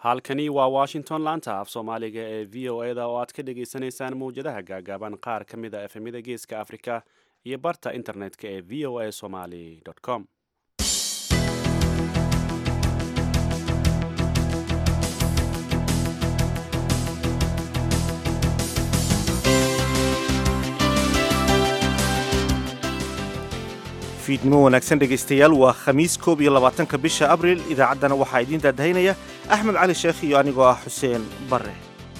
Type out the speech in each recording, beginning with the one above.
halkani waa washington laanta af soomaaliga ee v o e da oo aad ka dhagaysanaysaan mawjadaha gaagaaban qaar ka mid a efemyada geeska afrika iyo barta internet-ka ee v o a somaly com fiidnimo wanaagsan dhegaystayaal waa khamiis koob iyo labaatanka bisha abriil idaacaddana waxaa idiin daadahaynaya axmed cali sheekh iyo anigoo ah xuseen barre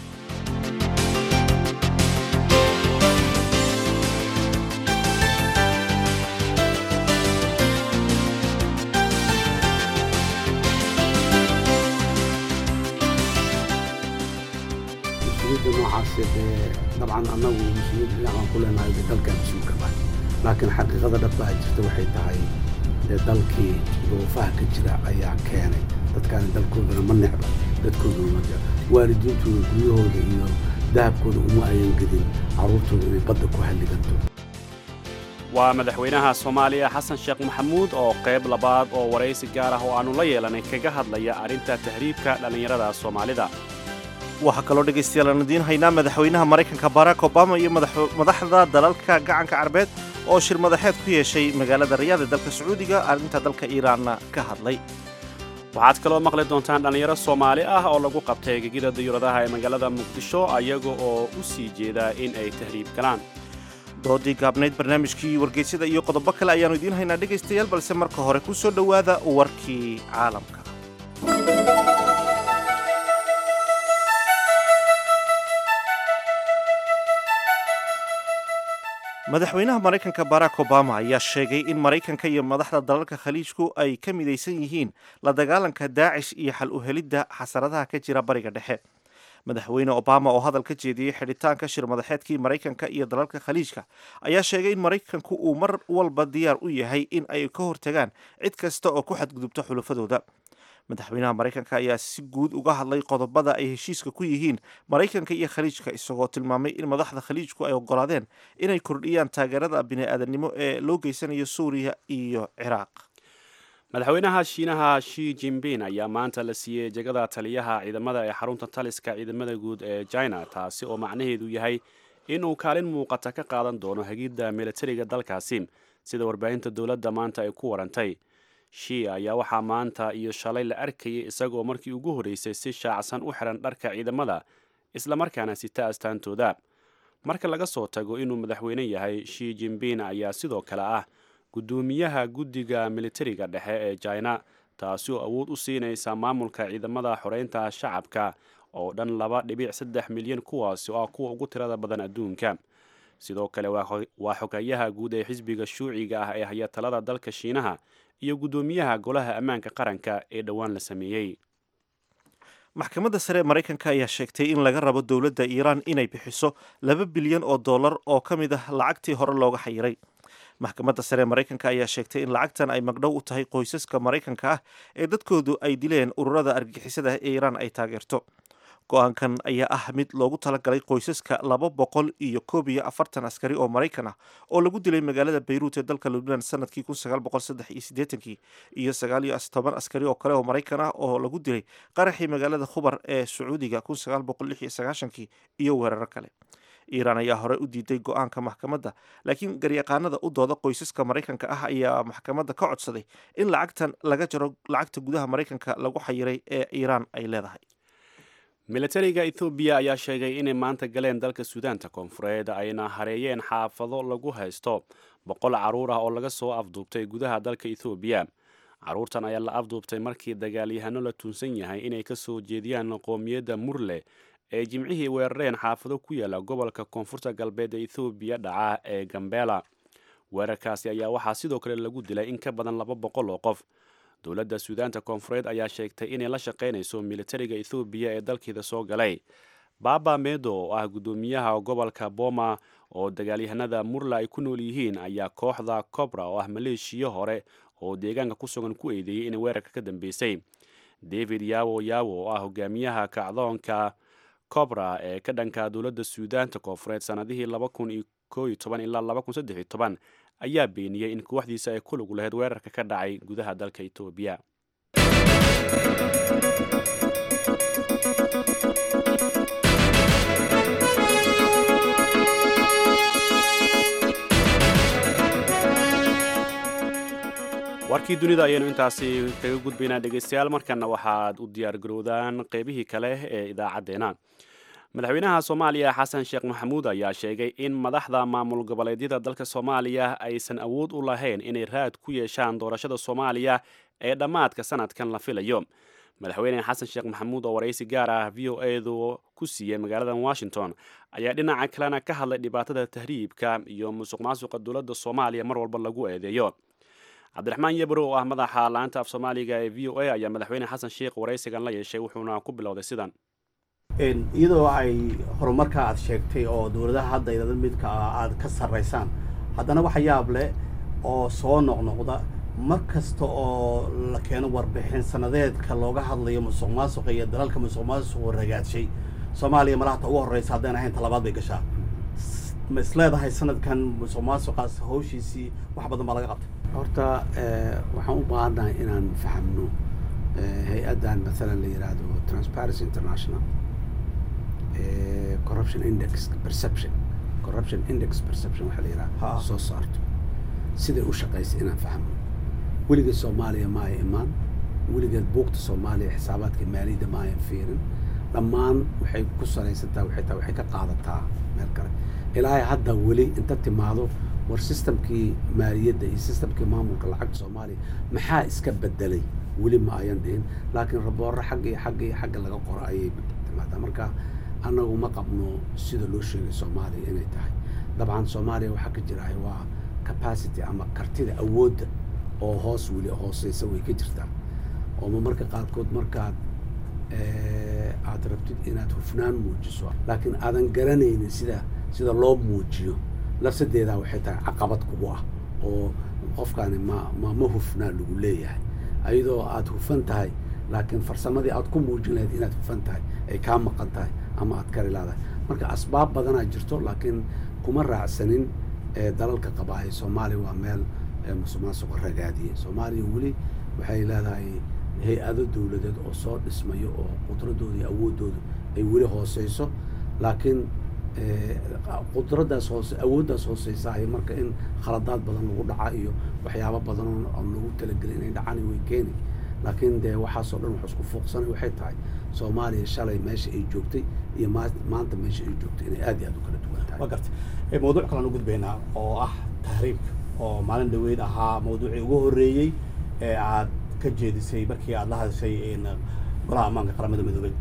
mas-uuliyadda noocaasi dee dabcan annagu mas-uuliyad dhinacan ku leenahay dee dalkan mas-uulka baa laakiin xaqiiqada dhabba a jirta waxay tahay dee dalkii duruufaha ka jira ayaa keenay dadkaani dalkoodana ma necba dadkoodana ma jecla waalidiintooda guryahooda iyo dahabkooda uma ayan gedin carruurtooda inay badda ku halliganto waa madaxweynaha soomaaliya xasan sheekh maxamuud oo qayb labaad oo waraysi gaar ah oo aannu la yeelanay kaga hadlaya arrinta tahriibka dhallinyarada soomaalida waxaa kaloo dhegaystayaal aan idiin haynaa madaxweynaha maraykanka barack obama iyo madaxda dalalka gacanka carbeed oo shir madaxeed ku yeeshay magaalada rayaad ee dalka sacuudiga arrinta dalka iiraanna ka hadlay waxaad kaloo maqli doontaan dhallinyaro soomaali ah oo lagu qabtay gegida diyuuradaha ee magaalada muqdisho ayaga oo u sii jeeda in ay tahriib galaan doodii gaabnayd barnaamijkii wargeysyada iyo qodobo kale ayaannu idiin haynaa dhegaystayaal balse marka hore ku soo dhowaada warkii caalamka madaxweynaha maraykanka barack obama ayaa sheegay in maraykanka iyo madaxda dalalka khaliijku ay ka midaysan yihiin la dagaalanka daacish iyo xal u helidda xasaradaha ka jira bariga dhexe madaxweyne obama oo hadal ka jeediyey xidhitaanka shir madaxeedkii maraykanka iyo dalalka khaliijka ayaa sheegay in maraykanku uu mar walba diyaar u yahay in ay ka hortagaan cid kasta oo ku xadgudubta xulafadooda madaxweynaha maraykanka ayaa si guud uga hadlay qodobada ay heshiiska ku yihiin maraykanka iyo khaliijka isagoo tilmaamay in madaxda khaliijku ay ogolaadeen inay kordhiyaan taageerada bini-aadamnimo ee loo geysanayo suuriya iyo ciraaq madaxweynaha shiinaha shi jinbin ayaa maanta la siiyey jegada taliyaha ciidamada ee xarunta taliska ciidamada guud ee china taasi oo macnaheedu yahay inuu kaalin muuqata ka qaadan doono hagidda militariga dalkaasi sida warbaahinta dowladda maanta ay ku warantay shi ayaa waxaa maanta iyo shalay la arkayay isagoo markii ugu horreysay si shaacsan u xiran dharka ciidamada islamarkaana sita astaantooda marka laga soo tago inuu madaxweyne yahay shi jinbin ayaa sidoo kale ah guddoomiyaha guddiga militariga dhexe ee china taasi oo awood u siinaysa maamulka ciidamada xoreynta shacabka oo dhan laba dhibic saddex milyan kuwaasi oo ah kuwa ugu tirada badan adduunka sidoo kale waa xogayaha guud ee xisbiga shuuciga ah ee haya talada dalka shiinaha iyo guddoomiyaha golaha ammaanka qaranka ee dhowaan la sameeyey maxkamadda sare ee maraykanka ayaa sheegtay in laga rabo dowladda iiraan inay bixiso laba bilyan oo dollar oo ka mid ah lacagtii hore looga xayiray maxkamadda sare ee maraykanka ayaa sheegtay in lacagtan ay magdhow u tahay qoysaska maraykanka ah ee dadkoodu ay dileen ururada argixisada ee iiraan ay taageerto go-aankan ayaa ah mid loogu talagalay qoysaska laba boqol iyo koob iyo afartan askari oo maraykan ah oo lagu dilay magaalada bayruut ee dalka lubnaan sanadkii kun sagaal boqol saddex iyo siddeetankii iyo sagaal iyo toban askari oo kale oo maraykan ah oo lagu dilay qaraxii magaalada khubar ee sacuudiga kun sagaal boqol lix iyo sagaashankii iyo weeraro kale iiraan ayaa hore u diiday go-aanka maxkamadda laakiin garyaqaanada u dooda qoysaska maraykanka ah ayaa maxkamadda ka codsaday in lacagtan laga jaro lacagta gudaha maraykanka lagu xayiray ee iiraan ay leedahay militariga ethoobiya ayaa sheegay inay maanta galeen dalka suudaanta koonfureed ayna hareeyeen xaafado lagu haysto boqol carruur ah oo laga soo afduubtay gudaha dalka ethoobiya carruurtan ayaa la afduubtay markii dagaalyahano la tuunsan yahay inay ka soo jeediyaan qoomiyadda murle ee jimcihii weerareen xaafado ku yaala gobolka koonfurta galbeed ee ethoobiya dhaca ee gambela weerarkaasi ayaa waxaa sidoo kale lagu dilay in ka badan laba boqol oo qof dowladda suudaanta koonfureed ayaa sheegtay inay la shaqaynayso militariga ethoobiya ee dalkeeda soo galay baba medo oo ah guddoomiyaha gobolka boma oo dagaalyahanada murla ay ku nool yihiin ayaa kooxda cobra oo ah maleeshiya hore oo deegaanka ku sugan ku eedeeyey inay weerarka ka dambeysay david yawo yawo oo ah hogaamiyaha kacdoonka cobra ee ka dhanka dowladda suudaanta koonfureed sanadihii laba kun iyo koo iyo toban ilaa laba kun saddex iyo toban ayaa beeniyey in kooxdiisa ay ku lug lahayd weerarka ka dhacay gudaha dalka etoobiya warkii dunida ayaynu intaasi kaga gudbaynaa dhegaystayaal markana waxaad u diyaargarowdaan qeybihii kale ee idaacaddeenna madaxweynaha soomaaliya xasan sheekh maxamuud ayaa sheegay in madaxda maamul goboleedyada dalka soomaaliya aysan awood u lahayn inay raad ku yeeshaan doorashada soomaaliya ee dhammaadka sanadkan la filayo madaxweyne xasan sheekh maxamuud oo waraysi gaar ah v o edu ku siiyey magaalada washington ayaa dhinaca kalena ka hadlay dhibaatada tahriibka iyo musuq maasuqa dowladda soomaaliya mar walba lagu eedeeyo cabdiraxmaan yebro oo ah madaxa laanta af soomaaliga ee v o a ayaa madaxweyne xasan sheekh waraysigan la yeeshay wuxuuna ku bilowday sidan iyadoo ay horumarka aad sheegtay oo dowladaha hadda idada midka aad ka sarraysaan haddana waxa yaab leh oo soo noqnoqda mar kasta oo la keeno warbixin sanadeedka looga hadlayo musuq maasuqa iyo dalalka musuq maasuqu ragaadshay soomaaliya malahata ugu horreysa haddayn ahayn talabaad bay gashaa ma is leedahay sanadkan musuq maasuqaas hawshiisii wax badan baa laga qabtay horta waxaan u baahannahay inaan fahamno hay-addan maalan la yidhaahdo transparency international corruption index perception corruption index perception waxaa la yidhaha soo saarto siday u shaqaysa inaan fahmno weligeed soomaaliya ma ay imaan weligeed buugta soomaaliya xisaabaadka maaliyadda ma ayan fiirin dhammaan waxay ku salaysantaa waxay tahay waxay ka qaadataa meel kale ilaahay hadda weli inta timaado war systemkii maaliyadda iyo systemkii maamulka lacagta soomaaliya maxaa iska bedelay weli ma ayan dhihin laakiin raboorro xagga iyo xagga iyo xagga laga qoro ayay timaadaa marka annagu ma qabno sida loo sheegay soomaaliya inay tahay dabcan soomaaliya waxaa ka jirahay waa capacity ama kartida awoodda oo hoos weli hooseysa way ka jirtaa oo ma marka qaarkood markaad aad rabtid inaad hufnaan muujiso laakiin aadan garanaynin sida sida loo muujiyo lafsadeedaa waxay tahay caqabad kugu ah oo qofkaani ma ma ma hufnaa lagu leeyahay ayadoo aad hufan tahay laakiin farsamadii aad ku muujin lahayd inaad hufan tahay ay kaa maqan tahay ama aad kari laadahay marka asbaab badanaa jirto laakiin kuma raacsanin dalalka qabaaye soomaaliya waa meel musuq maasuqa ragaadiyey soomaaliya weli waxay leedahay hay-ado dowladeed oo soo dhismayo oo qudradooda iyo awooddooda ay weli hooseyso laakiin qudraddaas hoose awooddaas hooseysaay marka in khaladaad badan lagu dhaca iyo waxyaabo badan oo lagu talagelay inay dhacaan way keeni laakiin dee waxaasoo dhan wax isku fuuqsanay waxay tahay soomaaliya shalay meesha ay joogtay iyo maanta meesha ay joogtay inay aad iyo aad u kala duwan tahay waa gartay mawduuc kalaan u gudbaynaa oo ah tahriibka oo maalin dhaweyd ahaa mawduucii ugu horreeyey ee aad ka jeedisay markii aad la hadashay golaha ammaanka qaramada midoobay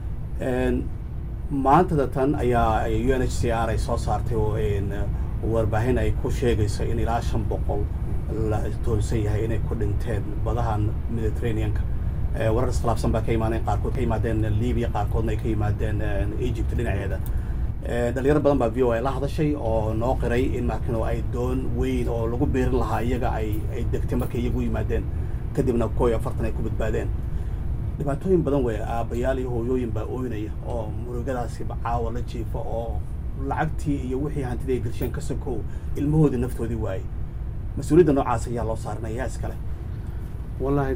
maantada tan ayaa u n h c r ay soo saartay oo warbaahin ay ku sheegayso in ilaa shan boqol la toonsan yahay inay ku dhinteen badahan mediterraneanka warar iskhilaafsan baa ka imaadeen qaarkood ka yimaadeen libya qaarkoodna ay ka yimaadeen egypt dhinaceeda dhalinyaro badan baa v o a la hadashay oo noo qiray in markino ay doon weyn oo lagu beerin lahaa iyaga ay ay degtay markay iyagu yimaadeen kadibna koo iyo afartan ay ku badbaadeen dhibaatooyin badan wey aabbayaal iyo hooyooyin baa ooynaya oo murugadaasiba caawa la jiifa oo lacagtii iyo wixii hantidii ay gelsheen ka sokow ilmahoodii naftoodii waayey mas-uuliyadda noocaas ayaa loo saaranaya yaa iskale wallaahi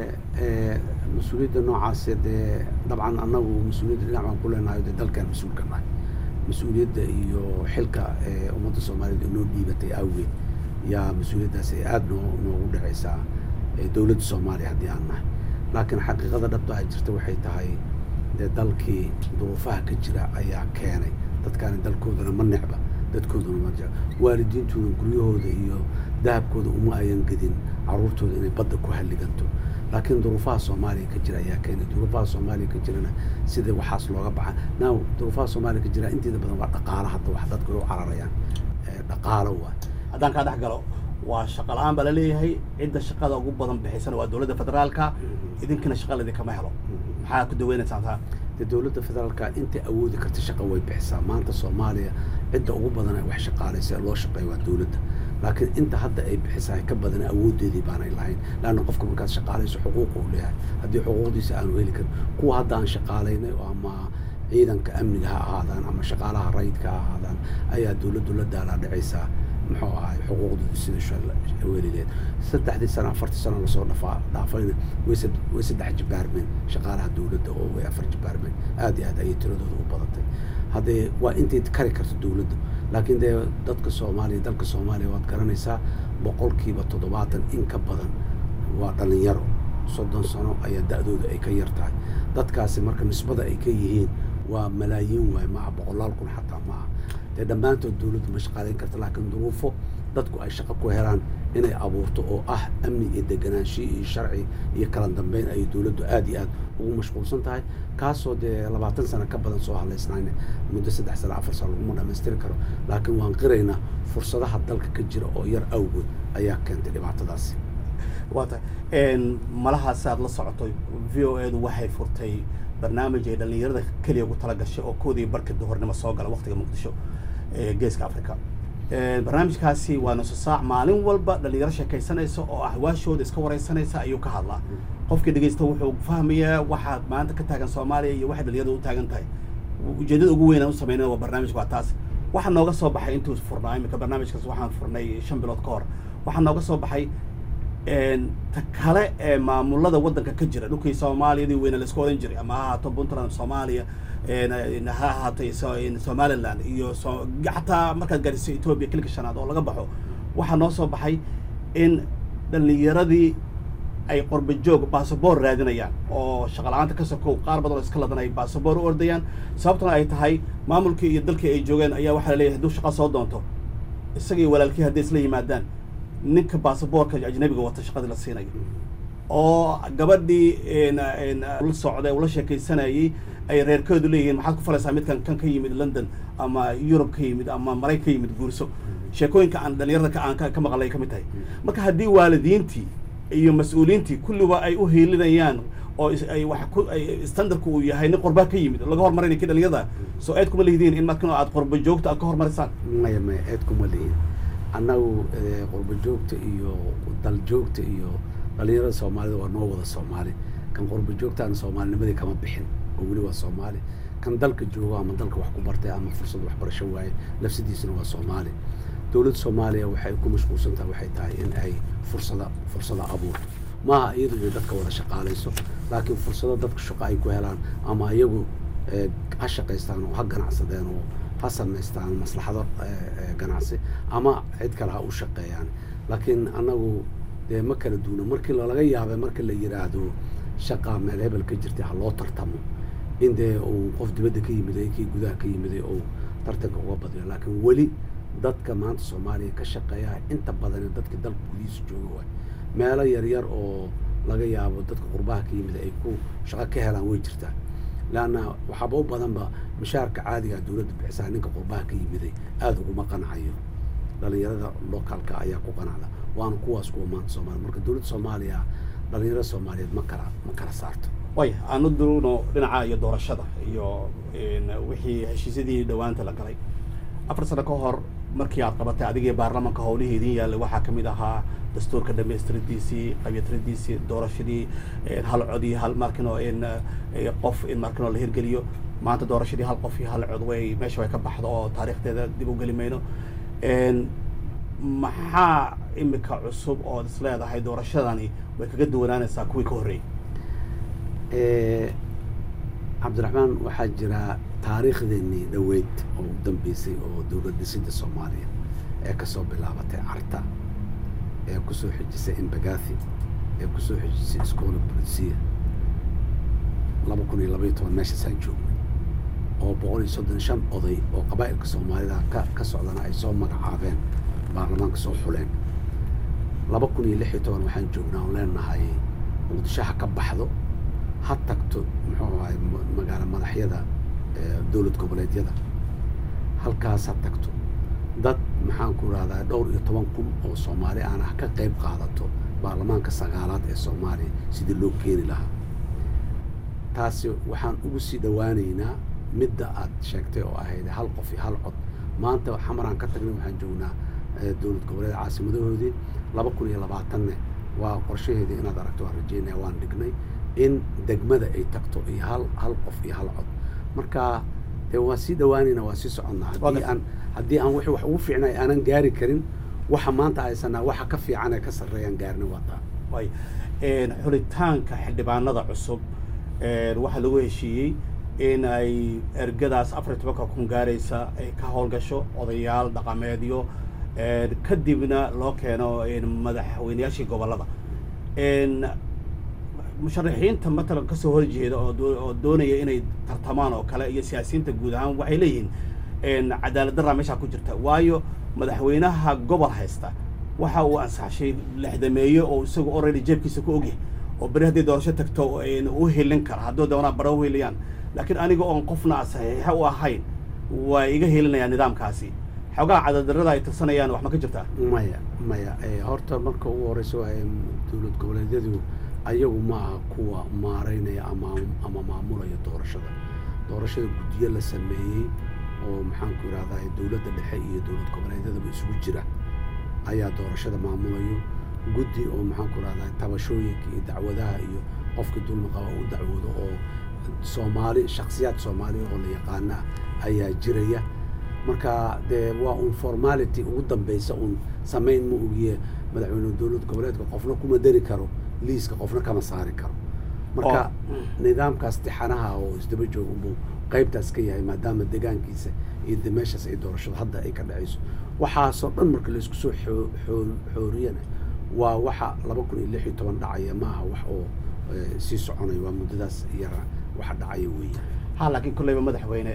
dee mas-uuliyadda noocaasi dee dabcan annagu mas-uuliyadda dhinac baan ku leenahay dee dalkaan mas-uulka nahay mas-uuliyadda iyo xilka ummadda soomaaliyeed oo noo dhiibatay awgeed yaa mas-uuliyaddaas ay aada noo noogu dhacaysaa dowladda soomaaliya haddii aan nahay laakiin xaqiiqada dhabta ay jirta waxay tahay dee dalkii duruufaha ka jira ayaa keenay dadkaani dalkoodana ma necba dadkooduna ma jecba waalidiintuna guryahooda iyo dahabkooda uma ayan gedin caruurtooda inay badda ku halliganto laakiin duruufaha soomaaliya ka jira ayaa keenay duruufaha soomaaliya ka jirana sida waxaas looga baxa now duruufaha soomaaliya ka jira inteeda badan waa dhaqaalo hadda wax dadku ay u cararayaan dhaqaalo waa haddaan kaa dhex galo waa shaqa la-aan baa laleeyahay cidda shaqada ugu badan bixisana waa dowladda federaalka idinkina shaqa idinkama helo maxaa ku daweynaysaan taa dee dowladda federaalka intay awoodi karta shaqa way bixisaa maanta soomaaliya cidda ugu badan ay wax shaqaalaysa ee loo shaqeeya waa dowladda laakiin inta hadda ay bixisaa ka badan awoodeedii baanay lahayn laanna qofka markaad shaqaalayso xuquuqa u leeyahay haddii xuquuqdiisa aanu heli karin kuwa hadda aan shaqaalaynay oo ama ciidanka amniga ha ahaadaan ama shaqaalaha rayidka ha ahaadaan ayaa dowladdu la daalaa dhacaysaa muxuu ahay xuquuqdooda sida weligeed saddexdii sano afartii sano lasoo dhafaa dhaafayna way way saddex jibaarmeen shaqaalaha dowladda oo way afar jibaarmeen aad iyo aad ayay tiradooda u badatay haddee waa intay kari karto dowladda laakiin dee dadka soomaaliya dalka soomaaliya waad garanaysaa boqolkiiba toddobaatan in ka badan waa dhallinyaro soddon sano ayaa da-dooda ay ka yar tahay dadkaasi marka nisbada ay ka yihiin waa malaayiin waay maaha boqolaal kun xataa maaha dee dhammaantood dowladdu ma shaqaalayn karta laakiin duruufo dadku ay shaqo ku helaan inay abuurto oo ah amni iyo deganaanshiyo iyo sharci iyo kala dambeyn ayay dowladdu aada iyo aad ugu mashquulsan tahay kaasoo dee labaatan sano ka badan soo hadlaysnayna muddo saddex sano afar sano laguma dhammaystiri karo laakiin waan qiraynaa fursadaha dalka ka jira oo yar awgood ayaa keentay dhibaatadaasi waa tahay malahaasi aada la socoto v o edu waxay furtay barnaamij ay dhallinyarada keliya ugu tala gashay oo koodii barka duhurnimo soo gala waqtiga muqdisho ee geeska africa barnaamijkaasi waa nuso saac maalin walba dhallinyaro sheekaysanaysa oo ahwaashooda iska wareysanaysa ayuu ka hadlaa qofkii dhegeysta wuxuu fahmayaa waxaad maanta ka taagan soomaaliya iyo waxay dhallinyarada u taagan tahay ujeedada ugu weyn aan u sameynana waa barnaamijka waa taas waxaa nooga soo baxay intuu furnaa iminka barnaamijkaas waxaan furnay shan bilood ka hor waxaa nooga soo baxay ta kale ee maamulada waddanka ka jira dhulkii soomaaliyadii weyne laisku odan jiray ama ha ahaato puntland soomaaliya ha ahaatay somaliland iyo xataa markaad gaadhiso etoobiya kilka shanaad oo laga baxo waxaa noo soo baxay in dhallinyaradii ay qorba joog basaboor raadinayaan oo shaqala-aanta ka sokow qaar badan oo iska ladan ay basaboor u ordayaan sababtuna ay tahay maamulkii iyo dalkii ay joogeen ayaa waxaa laleeyahay hadduu shaqa soo doonto isagii walaalkii hadday isla yimaadaan ninka basaboorka ajnabiga wata shaqadii la siinayo oo gabadhii la socday ula sheekaysanayay ay reerkoodu leeyihiin maxaad ku falaysaa midkan kan ka yimid london ama yurub ka yimid ama maraykan ka yimid guurso sheekooyinka aan dhalinyarada aan ka maqlay ka mid tahay marka haddii waalidiintii iyo mas-uuliyiintii kulliba ay u hiilinayaan oo ay wax ku standardku uu yahay nin qorbaa ka yimid laga hormarinay kii dhalinyarada soo eed kuma lihidiin in markan aad qorba joogta aad ka hormarisaan maya maya eed kuma lihin annagu qurba joogta iyo dal joogta iyo dhalinyarada soomaalida waa noo wada soomaali kan qurba joogtaana soomaalinimadii kama bixin oo weli waa soomaali kan dalka joogo ama dalka wax ku bartay ama fursad waxbarasho waaye nafsadiisuna waa soomaali dowladda soomaaliya waxay ku mashquulsan tahay waxay tahay in ay fursada fursada abuurto maaha iyadu inay dadka wada shaqaalayso laakiin fursado dadka shaqo ay ku helaan ama iyagu ha shaqaystaan oo ha ganacsadeen oo ha samaystaan maslaxado ganacsi ama cid kale ha u shaqeeyaan laakiin annagu dee ma kala duuna markii laga yaabay marka la yidhaahdo shaqaa meel hebel ka jirtay ha loo tartamo in dee uu qof dibadda ka yimiday kii gudaha ka yimiday oo tartanka uga badiyo laakiin weli dadka maanta soomaaliya ka shaqeeya inta badani dadka dalka gudihiisa jooga waay meelo yaryar oo laga yaabo dadka qurbaha ka yimid ay ku shaqo ka helaan way jirtaa leanna waxaaba u badanba mishaarka caadigaa dowladda bixisaa ninka qurbaha ka yimiday aada uguma qanacayo dhalinyarada locaalka ayaa ku qanacda waana kuwaas kuwa maanta soomaaliya marka dowladda soomaaliya dhalinyarada soomaaliyeed ma kala ma kala saarto way aanu duuno dhinaca iyo doorashada iyo wixii heshiisyadii dhowaanta la galay afar sano ka hor markii aad qabatay adigii baarlamaanka howlihii idin yaallay waxaa ka mid ahaa dastuurka dhamaystiradiisii qabytiradiisii doorashadii hal cod iyo hal markino in qof in markino la hirgeliyo maanta doorashadii hal qof iyo hal cod way meesha way ka baxdo oo taariikhdeeda dib u geli mayno maxaa imika cusub ood is leedahay doorashadani way kaga duwanaanaysaa kuwii ka horreeyey cabdiraxmaan waxaa jira taariikhdeenii dhoweyd oo u dambeysay oo dowlad dhisidda soomaaliya ee kasoo bilaabatay carta ee kusoo xijisay imbagathi ee kusoo xijisay iskoola bolisiya laba kun iyo labaiyo toban meeshaasaan joognay oo boqol iyo soddon shan oday oo qabaa'ilka soomaalida ka ka socdana ay soo magacaabeen baarlamaanka soo xuleen laba kun iyo lix iyo toban waxaan joognaa oon leenahay muqdisho ha ka baxdo ha tagto muxuu ahay magaalo madaxyada dowlad goboleedyada halkaas ha tagto dad maxaan ku rahdaa dhowr iyo toban kun oo soomaali aan ah ka qayb qaadato baarlamaanka sagaalaad ee soomaaliya sidii loo keeni lahaa taasi waxaan ugu sii dhowaanaynaa midda aad sheegtay oo ahayd hal qof iyo hal cod maanta xamaraan ka tagnay waxaan joognaa dowlad goboleed caasimadahoodii laba kun iyo labaatanne waa qorshaheedii inaad aragto waan rajeynaya waan dhignay in degmada ay tagto iyo hal hal qof iyo hal cod marka dee waan sii dhawaanayna waan sii soconnaa haddii aan haddii aan wixii wax ugu fiicnay aanan gaari karin waxa maanta haysanaa waxa ka fiican ee ka sarreeyaan gaarina waa taa way xulitaanka xildhibaanada cusub waxaa lagu heshiiyey in ay ergadaas afar iyo tobanka kun gaaraysa ay ka howlgasho odayaal dhaqameedyo kadibna loo keeno madaxweyneyaashii gobollada musharaxiinta matalan kasoo horjeeda oo oo doonaya inay tartamaan oo kale iyo siyaasiyiinta guud ahaan waxay leeyihiin cadaalad darraa meeshaa ku jirta waayo madaxweynaha gobol haysta waxa uu ansaxshay lexdameeye oo isagu already jeebkiisa ku ogyahay oo beri hadday doorasho tagto u helin kara hadduu doonaa bara u heliyaan laakiin aniga oon qofna saxiixa u ahayn waa iga helinayaan nidaamkaasi xoogaha cadaaldarrada ay tirsanayaan wax ma ka jirtaa maya maya horta marka ugu horeysa waa dowlad goboleedyadu ayagu ma aha kuwa maaraynaya ama ama maamulaya doorashada doorashada guddiyo la sameeyey oo maxaanku idhahdaa dowladda dhexe iyo dowlad goboleedyadaba isugu jira ayaa doorashada maamulayo guddi oo maxaanku idhahdaa tabashooyinka iyo dacwadaha iyo qofkii dulmi qaba u dacwoodo oo soomaali shaksiyaad soomaaliya oo la yaqaana ayaa jiraya marka dee waa un formality ugu dambeysa un samayn ma ogiye madaxweyne dowlad goboleedka qofna kuma dari karo liiska qofna kama saari karo marka nidaamkaas tixanaha oo isdaba joog unbuu qaybtaas ka yahay maadaama degaankiisa iyo de meeshaas ay doorashada hadda ay ka dhacayso waxaasoo dhan marka laisku soo xooriyana waa waxa laba kun iyo lix iyo toban dhacaya maaha wax oo sii soconaya waa muddadaas yara waxa dhacaya weeya ha laakiin kolleyba madaxweyne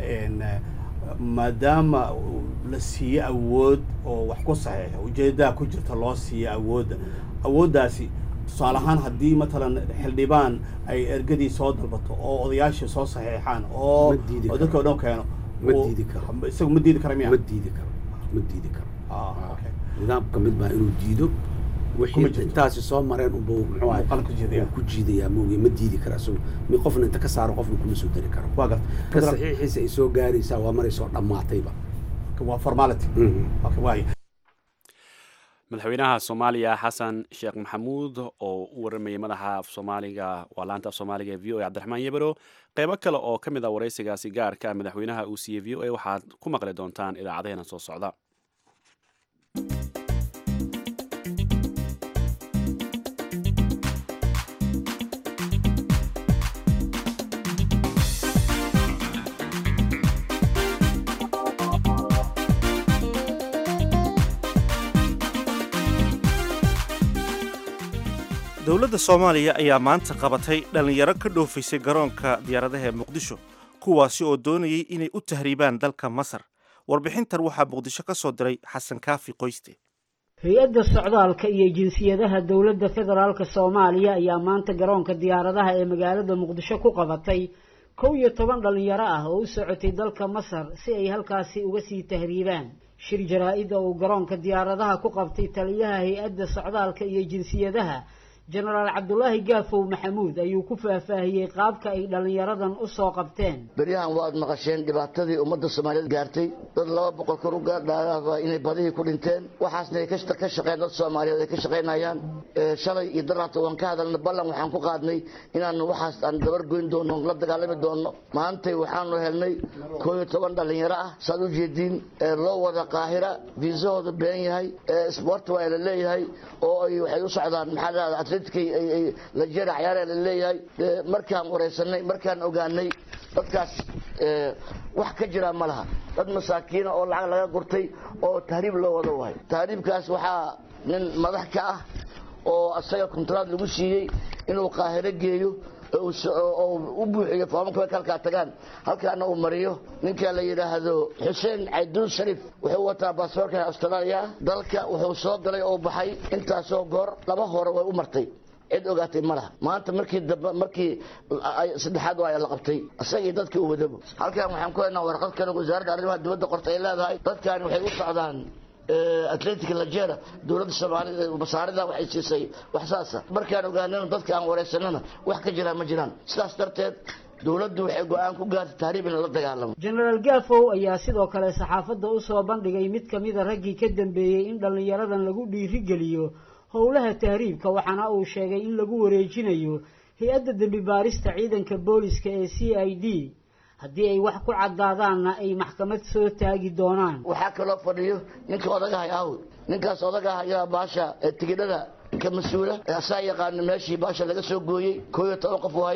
maadaama la siiye awood oo wax ku saxiixa ujeedadaa ku jirta loo siiye awoodda awooddaasi tusaale ahaan haddii matalan xildhibaan ay ergadii soo dalbato oo odayaashii soo saxiixaan oo oo dadka o dhan keeno ma diidi karo isagu ma diidi kara miya ma diidi karo ma diidi karo nidaamka mid baa inuu diido wixii intaasi soo mareen unba muxuu ahay ku jiidayaa mooge ma diidi kara isagu mi qofna inta ka saaro qofna kuma soo dari karo waa garta ka saxiixiisa ay soo gaaraysaa waa maray soo dhammaatayba waa formality waay madaxweynaha soomaaliya xasan sheekh maxamuud oo u waramayay madaxa af soomaaliga waa laanta af soomaaliga v o a cabdiraxmaan yebero qeybo kale oo ka mid ah waraysigaasi gaarka madaxweynaha uu siiyey v o a waxaad ku maqli doontaan idaacadaheena soo socda dowladda soomaaliya ayaa maanta qabatay dhallinyaro ka dhoofaysay garoonka diyaaradaha ee muqdisho kuwaasi oo doonayay inay u tahriibaan dalka masar warbixintan waxaa muqdisho ka soo diray xasan kaafi qoyste hay-adda socdaalka iyo jinsiyadaha dowladda federaalka soomaaliya ayaa maanta garoonka diyaaradaha ee magaalada muqdisho ku qabatay kow iyo toban dhallinyaro ah oo u socotay dalka masar si ay halkaasi uga sii tahriibaan shir jaraa-id oo uu garoonka diyaaradaha ku qabtay taliyaha hay-adda socdaalka iyo jinsiyadaha jenaraal cabdulaahi gaafow maxamuud ayuu ku faahfaahiyey qaabka ay dhallinyaradan u soo qabteen beryahan waad maqasheen dhibaatadii ummadda soomaaliyeed gaartay dad laba boqol kor u gaadhaaa inay badihii ku dhinteen waxaasna ay ka shaqeen dad soomaaliyeed ay ka shaqaynayaan shalay iyo daraata waan ka hadalna ballan waxaan ku qaadnay inaanu waxaas aan dabar goyn doono la dagaalami doono maantay waxaanu helnay koo iyo toban dhallinyaro ah saad u jeediin loo wada qaahira viisahooda been yahay sbort waa la leeyahay oo ay waxay u socdaan maxaa la jera cayaara la leeyahay markaan wareysanay markaan ogaanay dadkaas wax ka jira ma laha dad masaakiina oo lacag laga gurtay oo tahriib loo wada wahay tahriibkaas waxaa nin madax ka ah oo asaga kontraad lagu siiyey inuu qaahiro geeyo oo u buuxiyo foomamka halkaa tagaan halkaana uu mariyo ninka la yidhaahdo xuseen cayduun sharif wuxuu wataa baasaboorka austraaliya dalka wuxuu soo galay oo baxay intaasoo goor laba hore way u martay cid ogaatay ma laha maanta markii dambe markii saddexaad waa la qabtay isagii dadkii u wadabo halkan waxaan ku haynaa warqad kale wasaaradda arrimaha dibadda qorta ay leedahay dadkani waxay u socdaan atletic lajera dowladda soomaalida masaarida waxay siisay wax saasa markaan ogaanana dadka aan wareysanana wax ka jiraan ma jiraan sidaas darteed dowladdu waxay go-aan ku gaartay tahriib in la dagaalamo jenaraal gaafow ayaa sidoo kale saxaafadda u soo bandhigay mid ka mida raggii ka dambeeyey in dhallinyaradan lagu dhiirigeliyo howlaha tahriibka waxaana uu sheegay in lagu wareejinayo hay-adda dembi baarista ciidanka booliska ee c i d haddii ay wax ku caddaadaanna ay maxkamad soo taagi doonaan waxaa kaloo fadhiyo ninka odagahay aawd ninkaas odagaha ayaa baasha tigidhada ka mas-uula asaa yaqaano meeshii baasha laga soo gooyey koo iyo toban qof waaye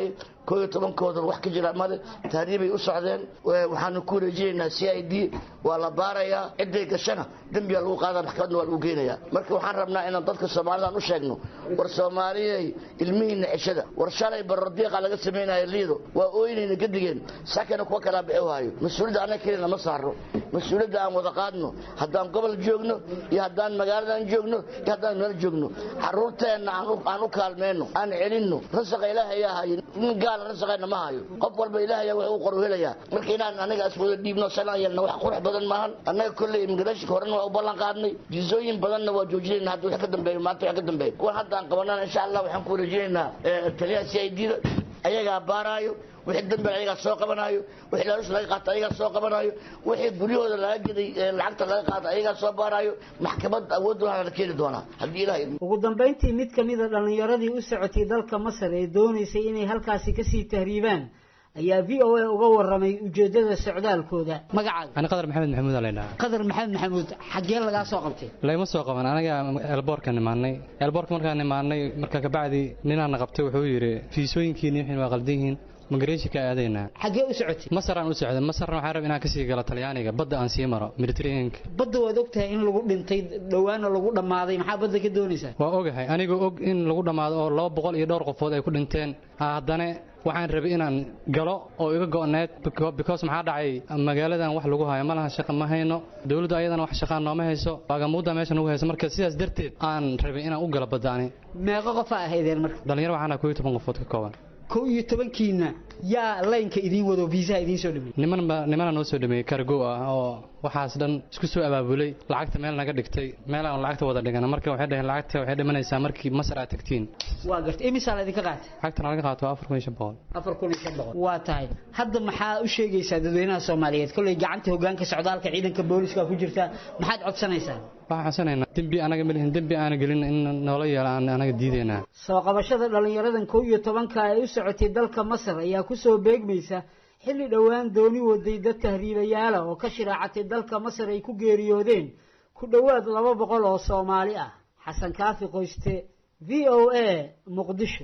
koo iyo tobankoodan wax ka jira male tahriibay u socdeen waxaanu ku wareejinaynaa c i d waa la baarayaa cidday gashana dembiyaa lagu qaada maxkamadna waa lagu geynayaa marka waxaan rabnaa inaan dadka soomaalidan u sheegno war soomaaliyey ilmihiina ceshada war shalay barordiiqa laga samaynayo liido waa ooynayna gadigeen sakana kuwa kalaa bixi waayo mas-uuliyadda annaga kelina ma saarno mas-uuliyadda aan wada qaadno haddaan gobol joogno iyo haddaan magaaladan joogno iyo haddaan meel joogno caruurteenna aan u kaalmeyno aan celinno rasaqa ilaahayaa hayo nin gaala rasaqeenna ma hayo qof walba ilaahaya wax uu qoru helayaa marka inaan anaga as wada dhiibno sanaan yeelna wax qurux badan maahan annaga kolley immigrationka horena waa u ballan qaadnay jizooyin badanna waa joojinayna hadda wax ka dambeeyo maanta wax ka dambeeyo kuwan hadda aan qabanana insha allah waxaan ku wareejinaynaa taliyaha c i d da ayagaa baaraayo wixii dambe ayagaa soo qabanaayo wixii laalush laga qaato ayagaa soo qabanaayo wixii guryahooda laga geday lacagta laga qaato ayagaa soo baaraayo maxkamad awood waxaa la keeni doonaa haddii ilahay ugu dambayntii mid ka mid a dhallinyaradii u socotay dalka masar ee doonaysay inay halkaasi kasii tahriibaan ayaa v o a uga waramay ujeedada socdaalkooda magacaaga ani qadar maxamed maxamuud aa laydhaha qadar maxamed maxamuud xaggee lagaa soo qabtay layma soo qaban anaga eelboorka nimaanay eelboorka markaan nimaanay marka kabacdi ninaana qabtay wuxuu yidhi fiisooyinkiini wixin waa qaldan yihiin migratiinka aadaynaa xaggee u socotay masaraan u socday masarna waxaan raba inaan kasii galo talyaaniga badda aan sii maro mediterraneanka badda waad og tahay in lagu dhintay dhowaana lagu dhammaaday maxaa badda ka doonaysaa waa ogahay anigoo og in lagu dhammaado oo laba boqol iyo dhowr qofood ay ku dhinteen haddana waxaan rabay inaan galo oo iga go'need because maxaa dhacay magaaladan wax lagu hayo ma lahan shaqa ma hayno dowladdu ayadana wax shaqaa nooma hayso baagamuudda meesha nagu hayso marka sidaas darteed aan rabay inaan u galo badda ani meeqo qofaa ahaydeen marka dhalinyaro waxaana koo iyo toban qofood ka kooban kow iyo tobankiina yaa laynka idiin wado viisaha idiin soo dhameeyey nimanba nimana noo soo dhameeyey kargo ah oo waxaas dhan isku soo abaabulay lacagta meel naga dhigtay meel aan lacagta wada dhigana marka waxay dhaheen lacagta waxay dhimanaysaa markii masar aad tagtiin waa gartay imisaa la idinka qaatay lacagtana laga qaato afar kun iyo shan boqol afar kun iyo shan boqol waa tahay hadda maxaa u sheegaysaa dadweynaha soomaaliyeed kolley gacanta hoggaanka socdaalka ciidanka booliska ku jirta maxaad codsanaysaa waxaan codsanaynaa dembi anaga malihin dembi aana gelin in noola yeela aan anaga diidaynaa soo qabashada dhallinyaradan kow iyo tobanka ee u socotay dalka masar ayaa ku soo beegmaysa xilli dhowaan dooni waday dad tahriibayaala oo ka shiraacatay dalka masar ay ku geeriyoodeen ku dhowaad laba boqol oo soomaali ah xasan kaafi qoyste v o a muqdisho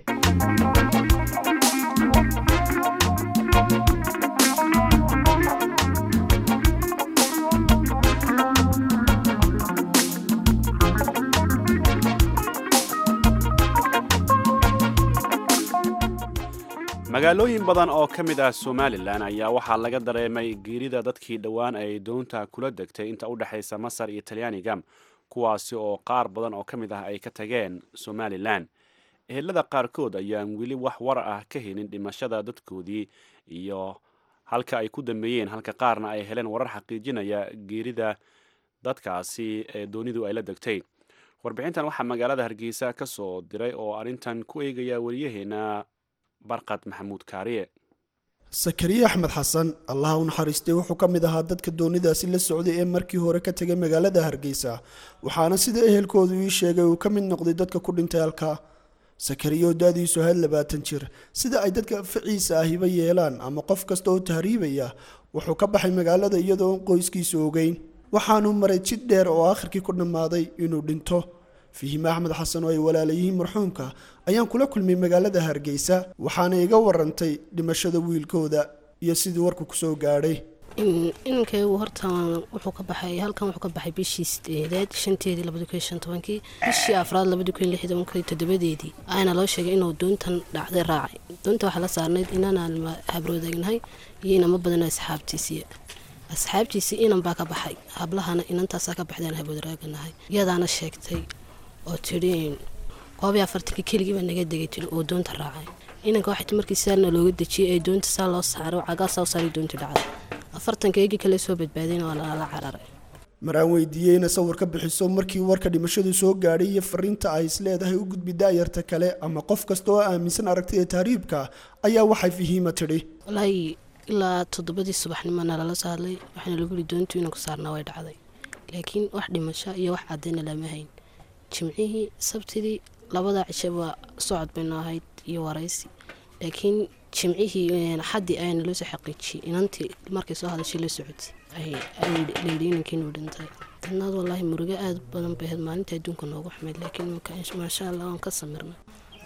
magaalooyin badan oo ka mid ah somalilan ayaa waxaa laga dareemay geerida dadkii dhowaan ay doonta kula degtay inta u dhexaysa masar iyo talyaaniga kuwaasi oo qaar badan oo ka mid ah ay ka tageen somalilan ehelada qaarkood ayaan weli wax war ah ka helin dhimashada dadkoodii iyo halka ay ku dambeeyeen halka qaarna ay heleen warar xaqiijinaya geerida dadkaasi ee doonidu ay la degtay warbixintan waxaa magaalada hargeysa ka soo diray oo arrintan ku eegaya wariyaheena barqad maxamuud kaariye sakariye axmed xasan allaha u naxariistay wuxuu ka mid ahaa dadka doonidaasi la socday ee markii hore ka tegay magaalada hargeysa waxaana sida ehelkoodu ii sheegay uu ka mid noqday dadka ku dhintay halkaa sakariye oo daadiisu ahayd labaatan jir sida ay dadka ficiisa ahiba yeelaan ama qof kasta oo tahriibaya wuxuu ka baxay magaalada iyadoo qoyskiisa ogeyn waxaanuu maray jid dheer oo aakhirkii ku dhammaaday inuu dhinto fihime axmed xasan oo ay walaalayihiin marxuumka ayaan kula kulmay magaalada hargeysa waxaana iga warantay dhimashada wiilkooda iyo sidii warku kusoo gaadhay inankaygu horta wuxuu ka baxay halkan wuxuu ka baxay bishii sideedeed shanteedii labadi kun iyo shan tobankii bishii afraad labadi kun iyo lix tobankii toddobadeedii ayaana loo sheegay inuu doontan dhacday raacay doonta waxaa la saarnayd inanaan habroodaagnahay iyo inama badanoo asxaabtiisii asxaabtiisii inan baa ka baxay hablahana inantaasaa ka baxdaan haboodraaganahay iyadaana sheegtay oo tidhi koob iyo afartankii keligii baa naga degay tiri oo doonta raacay inanka waxay markii saarna looga dejiyey ee doonta saa loo saaro cagaasaa u saaray doontii dhacday afartanka eegii kale soo badbaadayna waa lala cararay maraan weydiiyey ina sawir ka bixiso markii warka dhimashadu soo gaadhay iyo fariinta ay isleedahay u gudbi daayarta kale ama qof kasta oo aaminsan aragtida tahriibka ayaa waxay fahiima tidhi walaahi ilaa toddobadii subaxnimona lala soo hadlay waxaana lagu yidhi doontu inanku saarnaa way dhacday laakiin wax dhimasho iyo wax cadayna lama hayn jimcihii sabtidii labada cishaba socod baynu ahayd iyo waraysi laakiin jimcihii xaddii ayaana loo soo xaqiijiyey inantii markay soo hadashay la socotay layidhi inankiinuu dhintay dadnaad wallaahi murugo aada badan bay ahayd maalinta adduunka noogu xumeyd laakiin maasha allah waan ka samirnay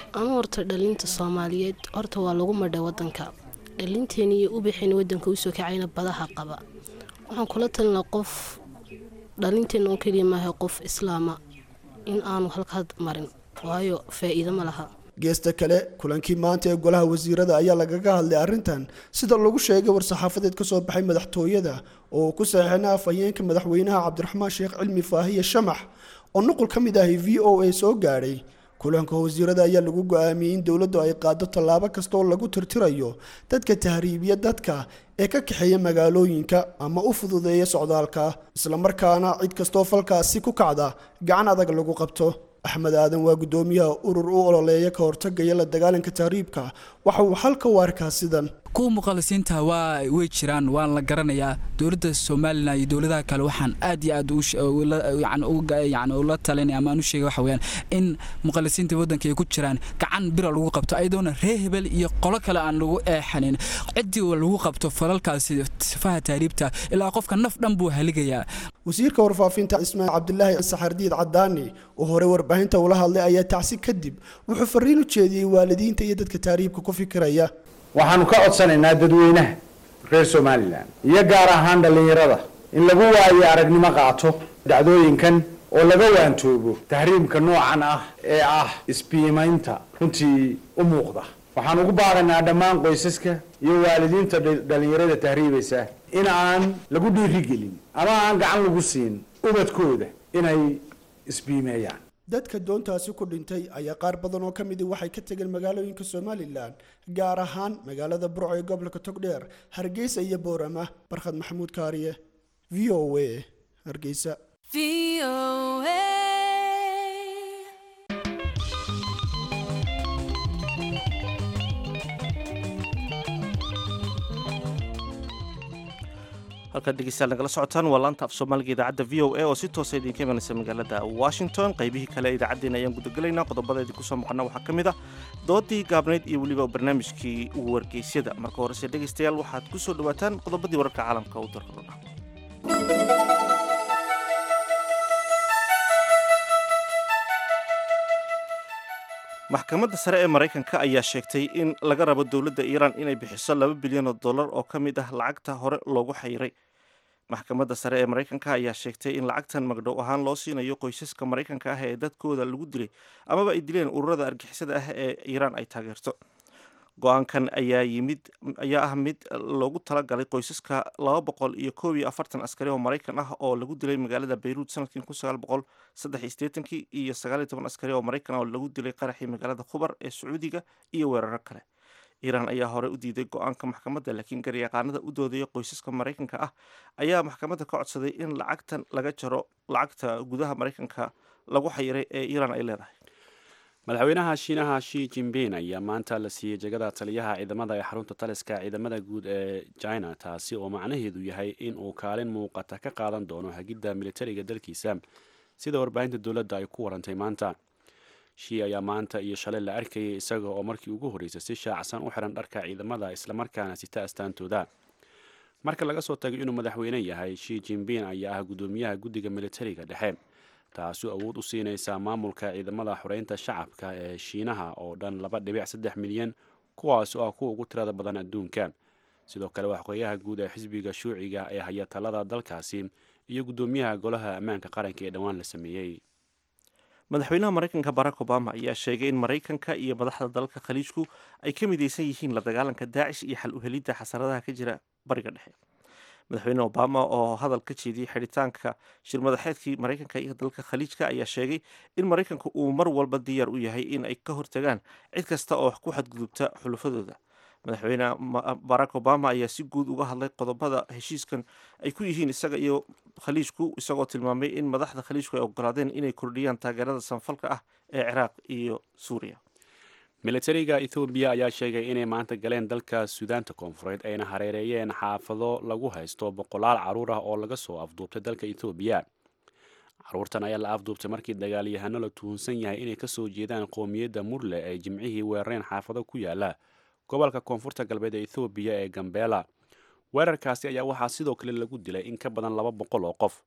anu horta dhalinta soomaaliyeed horta waa lagu madhay wadanka dhalinteena iyo ubixeena wadanka usoo kacayna badaha qaba waxaan kula talinaa qof dhalinteena oo keliya maaha qof islaama in aanu halkaad marin waayo faa-iido ma laha geesta kale kulankii maanta ee golaha wasiirada ayaa lagaga hadlay arrintan sida lagu sheegay war-saxaafadeed ka soo baxay madaxtooyada oo ku saxiixina afhayeenka madaxweynaha cabdiraxmaan sheekh cilmi faahiye shamax oo nuqul ka mid ahi v o a soo gaadhay kulanka wasiirada ayaa lagu go-aamiyey in dowladdu ay qaado tallaabo kasta oo lagu tirtirayo dadka tahriibiya dadka ee ka kaxeeya magaalooyinka ama u fududeeya socdaalka islamarkaana cid kastoo falkaasi ku kacda gacan adag lagu qabto axmed aadan waa guddoomiyaha urur u ololeeya ka hortagaya la dagaalanka tahriibka waxa uu xalka u arkaa sidan kuwa muqalisiinta waa way jiraan waan la garanayaa dowladda somalilan iyo dowladaha kale waxaan aad iyo aad yani ula talinaya ama aan u sheegay waxa weyaan in muqalisiinta waddanka ay ku jiraan gacan bira lagu qabto ayadoona reer hebel iyo qolo kale aan lagu eexanin ciddii lagu qabto falalkaasi sifaha tahriibta ilaa qofka naf dhan buu haligayaa wasiirka warfaafinta ismaaciil cabdilaahi saxardiid cadaani oo hore warbaahinta ula hadlay ayaa tacsi kadib wuxuu fariin u jeediyey waalidiinta iyo dadka tahriibka ku fikiraya waxaanu ka codsanaynaa dadweynaha reer somalilan iyo gaar ahaan dhallinyarada in lagu waayo aragnimo qaato dhacdooyinkan oo laga waantoobo tahriimka noocan ah ee ah isbiimaynta runtii u muuqda waxaan ugu baaqaynaa dhammaan qoysaska iyo waalidiinta dhallinyarada tahriibaysa in aan lagu dhiirigelin ama aan gacan lagu siin ubadkooda inay isbiimeeyaan dadka doontaasi ku dhintay ayaa qaar badan oo ka midi waxay ka tegeen magaalooyinka somalilan gaar ahaan magaalada burco ee gobolka togdheer hargeysa iyo boorama barkhad maxamuud kaariye v o a hargeysa halkaad dhegeystayaal nagala socotaan waa laanta af soomaaliga idaacadda v o a oo si toosa idinka imanaysa magaalada washington qaybihii kale idaacaddeenna ayaan gudagelaynaa qodobada idinku soo maqana waxaa ka mid ah doodii gaabnayd iyo weliba barnaamijkii wargeysyada marka horese dhegeystayaal waxaad ku soo dhawaataan qodobadii wararka caalamka u darkadona maxkamadda sare ee maraykanka ayaa sheegtay in laga rabo dowladda iiraan inay bixiso laba bilyan oo dollar oo ka mid ah lacagta hore loogu xayiray maxkamadda sare ee maraykanka ayaa sheegtay in lacagtan magdhow ahaan loo siinayo qoysaska maraykanka ah ee dadkooda lagu dilay amaba ay dileen ururada argixisada ah ee iiraan ay taageerto go-aankan ayaa yimid ayaa ah mid loogu talagalay qoysaska laba boqol iyo koob iyo afartan askari oo maraykan ah oo lagu dilay magaalada bayruud sanadkii kun sagaal boqol saddex iyo siddeetankii iyo sagaal iyo toban askari oo maraykan ah oo lagu dilay qaraxii magaalada khubar ee sacuudiga iyo weeraro kale iiraan ayaa hore u diiday go-aanka maxkamadda laakiin garyaqaanada u doodaya qoysaska maraykanka ah ayaa maxkamadda ka codsaday in lacagtan laga jaro lacagta gudaha maraykanka lagu xayiray ee iiraan ay leedahay madaxweynaha shiinaha shi jinbin ayaa maanta la siiyey jegada taliyaha ciidamada ee xarunta taliska ciidamada guud ee china taasi oo macnaheedu yahay in uu kaalin muuqata ka qaadan doono hagidda militariga dalkiisa sida warbaahinta dowladda ay ku warantay maanta shi ayaa maanta iyo shalay la arkayay isaga oo markii ugu horreysay si shaacsan u xiran dharka ciidamada islamarkaana sita astaantooda marka laga soo tagay inuu madaxweyne yahay shi jinbin ayaa ah guddoomiyaha guddiga militariga dhexe taasi awood u siinaysa maamulka ciidamada xoreynta shacabka ee shiinaha oo dhan laba dhibic saddex milyan kuwaas oo ah kuwa ugu tirada badan adduunka sidoo kale waxqoyaha guud ee xisbiga shuuciga ee haya talada dalkaasi iyo guddoomiyaha golaha ammaanka qaranka ee dhowaan la sameeyey madaxweynaha maraykanka barack obama ayaa sheegay in maraykanka iyo madaxda dalalka khaliijku ay ka midaysan yihiin la dagaalanka daacish iyo xal uhelidda xasaradaha ka jira bariga dhexe madaxweyne obama oo hadal ka jeediyey xidhitaanka shirmadaxeedkii maraykanka iyo dalka khaliijka ayaa sheegay in maraykanku uu mar walba diyaar u yahay in ay ka hortagaan cid kasta oo ku xadgudubta xulufadooda madaxweyne barack obama ayaa si guud uga hadlay qodobada heshiiskan ay ku yihiin isaga iyo khaliijku isagoo tilmaamay in madaxda khaliijku ay ogolaadeen inay kordhiyaan taageerada sanfalka ah ee ciraaq iyo suuriya militariga ethoobiya ayaa sheegay inay maanta galeen dalka suudaanta koonfureed ayna hareereeyeen xaafado lagu haysto boqolaal caruur ah oo laga soo afduubtay dalka ethoobiya caruurtan ayaa la afduubtay markii dagaalyahano la tuhunsan yahay inay kasoo jeedaan qoomiyadda murle ay jimcihii weerareen xaafado ku yaala gobolka koonfurta galbeed ee ethoobiya ee gambeela weerarkaasi ayaa waxaa sidoo kale lagu dilay in ka badan laba boqol oo qof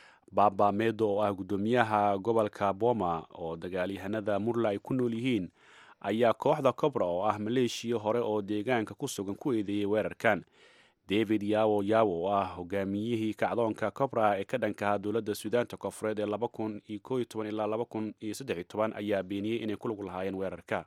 baba medo oo ah guddoomiyaha gobolka boma oo dagaalyahanada murle ay ku nool yihiin ayaa kooxda cobra oo ah maleeshiya hore oo deegaanka ku sugan ku eedeeyey weerarkan david yawo yawo oo ah hogaamiyihii kacdoonka cobra ee ka dhankaha dowladda suudaanta koonfureed ee laba kun iyo koo iyo toban ilaa laba kun iyo saddex iyo toban ayaa beeniyey inay ku lug lahaayeen weerarka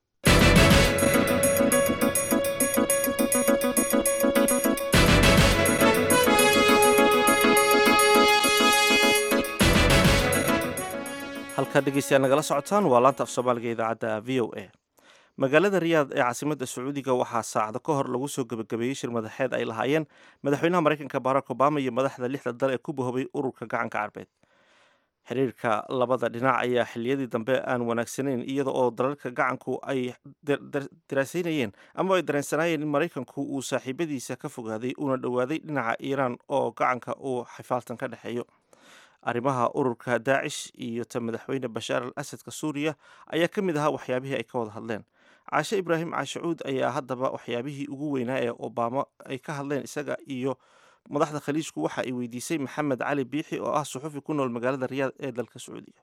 halkaa dhegeystayaal nagala socotaan waa laanta af soomaaliga idaacadda v o a magaalada riyaad ee caasimadda sacuudiga waxaa saacado ka hor lagu soo gebagabeeyey shir madaxeed ay lahaayeen madaxweynaha maraykanka barack obama iyo madaxda lixda dal ee ku bahoobay ururka gacanka carbeed xiriirka labada dhinac ayaa xiliyadii dambe aan wanaagsanayn iyada oo dalalka gacanku ay daraasaynayeen ama ay dareensanaayeen in maraykanku uu saaxiibadiisa ka fogaaday una dhowaaday dhinaca iiraan oo gacanka uu xifaaltan ka dhexeeyo arrimaha ururka daacish iyo ta madaxweyne bashaar al asadka suuriya ayaa ka mid ahaa waxyaabihii ay ka wada hadleen caashe ibraahim caashacuud ayaa haddaba waxyaabihii ugu weynaa ee obama ay ka hadleen isaga iyo madaxda khaliijku waxa ay weydiisay maxamed cali biixi oo ah suxufi ku nool magaalada riyaad ee dalka sacuudiga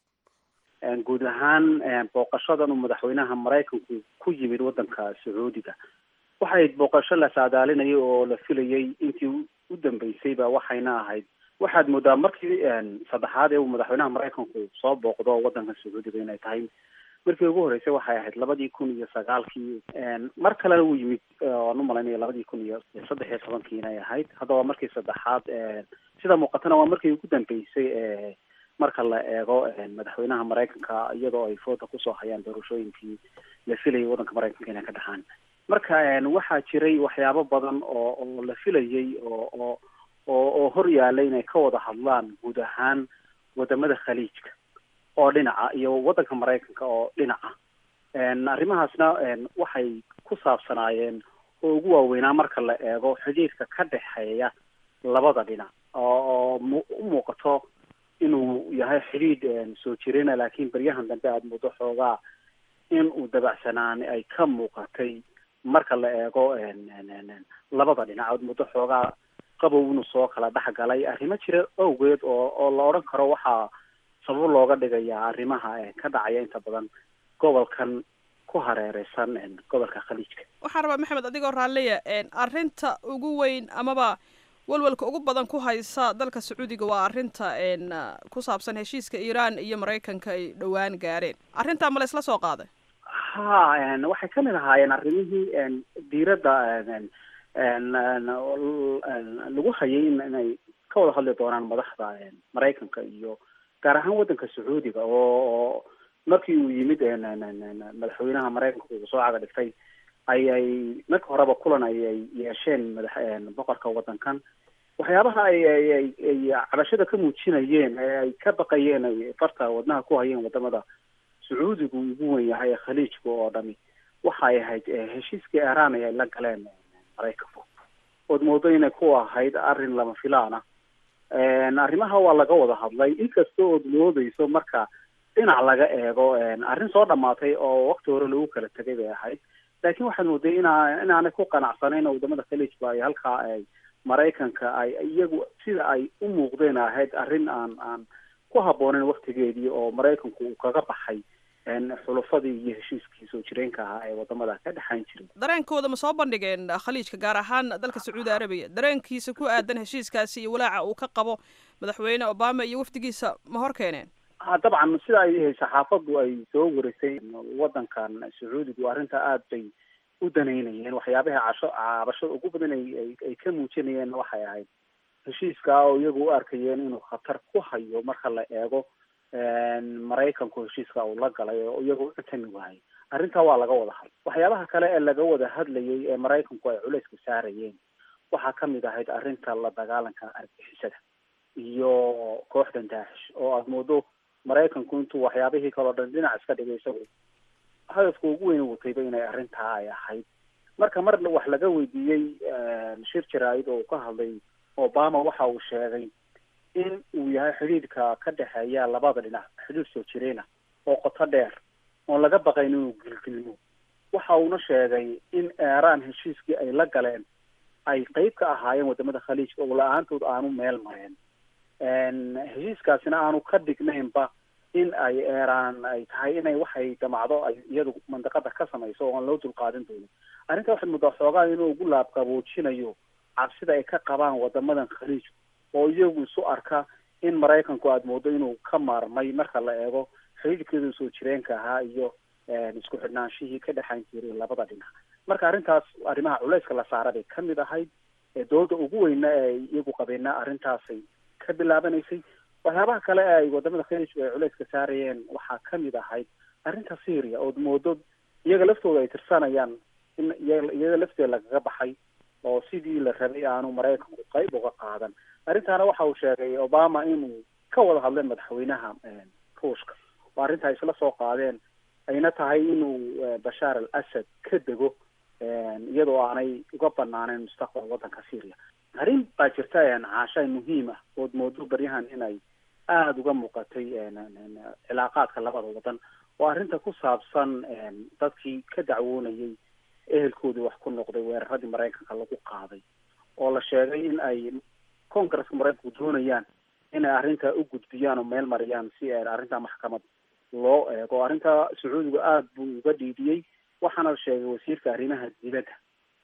guud ahaan booqashadan uu madaxweynaha maraykanku ku yimid wadanka sacuudiga waxay booqasho la saadaalinayay oo la filayay intii u dambeysayba waxayna ahayd waxaad moodaa markii saddexaad ee uu madaxweynaha maraykanku soo booqdo wadanka sacuudiga inay tahay markii ugu horreysay waxay ahayd labadii kun iyo sagaalkii mar kalena uu yimid waan u malaynaya labadii kun iyo saddex iyo tobankii inay ahayd hadda waa markii saddexaad sida muuqatana waa markii ugu dambeysay marka la eego madaxweynaha maraykanka iyadoo ay fooda kusoo hayaan doorashooyinkii la filayay wadanka maraykanka inay ka dhaxaan marka waxaa jiray waxyaabo badan oo oo la filayay oo oo oo oo hor yaalay inay ka wada hadlaan guud ahaan wadamada khaliijka oo dhinaca iyo wadanka maraykanka oo dhinaca arrimahaasna waxay ku saabsanaayeen oo ugu waaweynaa marka la eego xidhiirka ka dhexeeya labada dhinac oo oo u muuqato inuu yahay xidhiidh soo jirena laakiin beryahan dambe aada muddo xoogaa in uu dabacsanaan ay ka muuqatay marka la eego labada dhinac aad muddo xoogaa qabow inuu soo kala dhex galay arrimo jira awgeed oo oo la odhan karo waxaa sabab looga dhigayaa arrimaha ka dhacaya inta badan gobolkan ku hareereysan gobolka khaliijka waxaan rabaa maxamed adigoo raalliya arrinta ugu weyn amaba walwalka ugu badan ku haysa dalka sacuudiga waa arrinta ku saabsan heshiiska iiraan iyo maraykanka ay dhowaan gaareen arrintaa ma la isla soo qaaday ha waxay kamid ahaayeen arrimihii diiradda lagu hayay inay ka wada hadli doonaan madaxda maraykanka iyo gaar ahaan wadanka sacuudiga oo markii uu yimid madaxweynaha maraykanka uu soo caga dhigtay ayay marka horeba kulan ayay yeesheen madax boqorka wadankan waxyaabaha ay ay ay cabashada ka muujinayeen ee ay ka baqayeen ay farta wadnaha ku hayeen wadamada sacuudigu ugu wen yahay ee khaliijka oo dhami waxay ahayd heshiiskii iiraan ay la galeen maraykanku ood moodo inay ku ahayd arrin lama filaan ah arrimaha waa laga wada hadlay inkasta ood moodeyso marka dhinac laga eego arrin soo dhamaatay oo wakti hore lagu kala tegay bay ahayd laakiin waxaad mooday inaa inaanay ku qanacsanayn oo wadamada khaliijba ay halkaa ay maraykanka ay iyagu sida ay u muuqdeen ahayd arrin aan aan ku habbooneyn waktigeedii oo maraykanku uu kaga baxay xulufadii iyo heshiiskii soo jireenka ahaa ee wadamada ka dhexayn jiray dareenkooda ma soo bandhigeen khaliijka gaar ahaan dalka sacuudi arabiya dareenkiisa ku aadan heshiiskaasi iyo walaaca uu ka qabo madaxweyne obama iyo wafdigiisa ma hor keeneen ha dabcan sida ay saxaafadu ay soo warisay wadankan sacuudigu arrinta aada bay u danaynayeen waxyaabaha casho cabashada ugu badan ay ay ka muujinayeen waxay ahayd heshiiska oo iyagu u arkayeen inuu khatar ku hayo marka la eego maraykanku heshiiska uu la galay oo iyagu u cutami waayay arrintaa waa laga wada hadlay waxyaabaha kale ee laga wada hadlayay ee maraykanku ay culayska saarayeen waxaa kamid ahayd arrinta la dagaalanka argixisada iyo kooxdan daacish oo aada moodo maraykanku intuu waxyaabihii kaleo dhan dhinac iska dhigay isagu hadafka ugu weyn watayba inay arrintaa ay ahayd marka mar wax laga weydiiyey shir jaraa'id oo uu ka hadlay obama waxa uu sheegay in uu yahay xidhiidhka ka dhexeeya labada dhinac xidhiidh soo jireena oo qoto dheer oon laga baqayn inuu gilgilmo waxa uuna sheegay in iiraan heshiiskii ay la galeen ay qeyb ka ahaayeen wadamada khaliijka oo la-aantood aanu meel mareen heshiiskaasina aanu ka dhignaynba in ay eeraan ay tahay inay waxay damacdo ay iyadu mandaqada ka samayso oo aan loo dulqaadan doonin arrinta waxaad muddaa xoogaa inuu ugu laabqaboojinayo cabsida ay ka qabaan wadamadan khaliijku oo iyagu isu arka in maraykanku aada moodo inuu ka maarmay marka la eego xiriirkeedu soo jireenka ahaa iyo isku xidhnaanshihii ka dhexayn jiray labada dhinac marka arrintaas arrimaha culayska la saara bay kamid ahayd dooda ugu weyna ee iyagu qabeena arrintaasay ka bilaabanaysay waxyaabaha kale ee ay wadamada khaliijku ay culayska saarayeen waxaa kamid ahayd arrinta syria ood moodo iyaga laftooda ay tirsanayaan in iyada lafteeda lagaga baxay oo sidii la rabay aanu maraykanku qayb uga qaadan arrintaana waxa uu sheegay obama inuu ka wada hadleen madaxweynaha ruushka oo arrinta ay isla soo qaadeen ayna tahay inuu bashaar al asad ka dego iyadoo aanay uga banaaneyn mustaqbal waddanka syria arrin baa jirta caashay muhiim ah ood moodo baryahan inay aada uga muuqatay cilaaqaadka labada waddan oo arrinta ku saabsan dadkii ka dacwoonayay ehelkoodii wax ku noqday weeraradii maraykanka lagu qaaday oo la sheegay in ay congresska maraykanku doonayaan inay arrinta u gudbiyaan oo meel mariyaan si arrinta maxkamad loo eego arrinta sacuudigu aada buu uga dhiidiyey waxaana la sheegay wasiirka arrimaha dibadda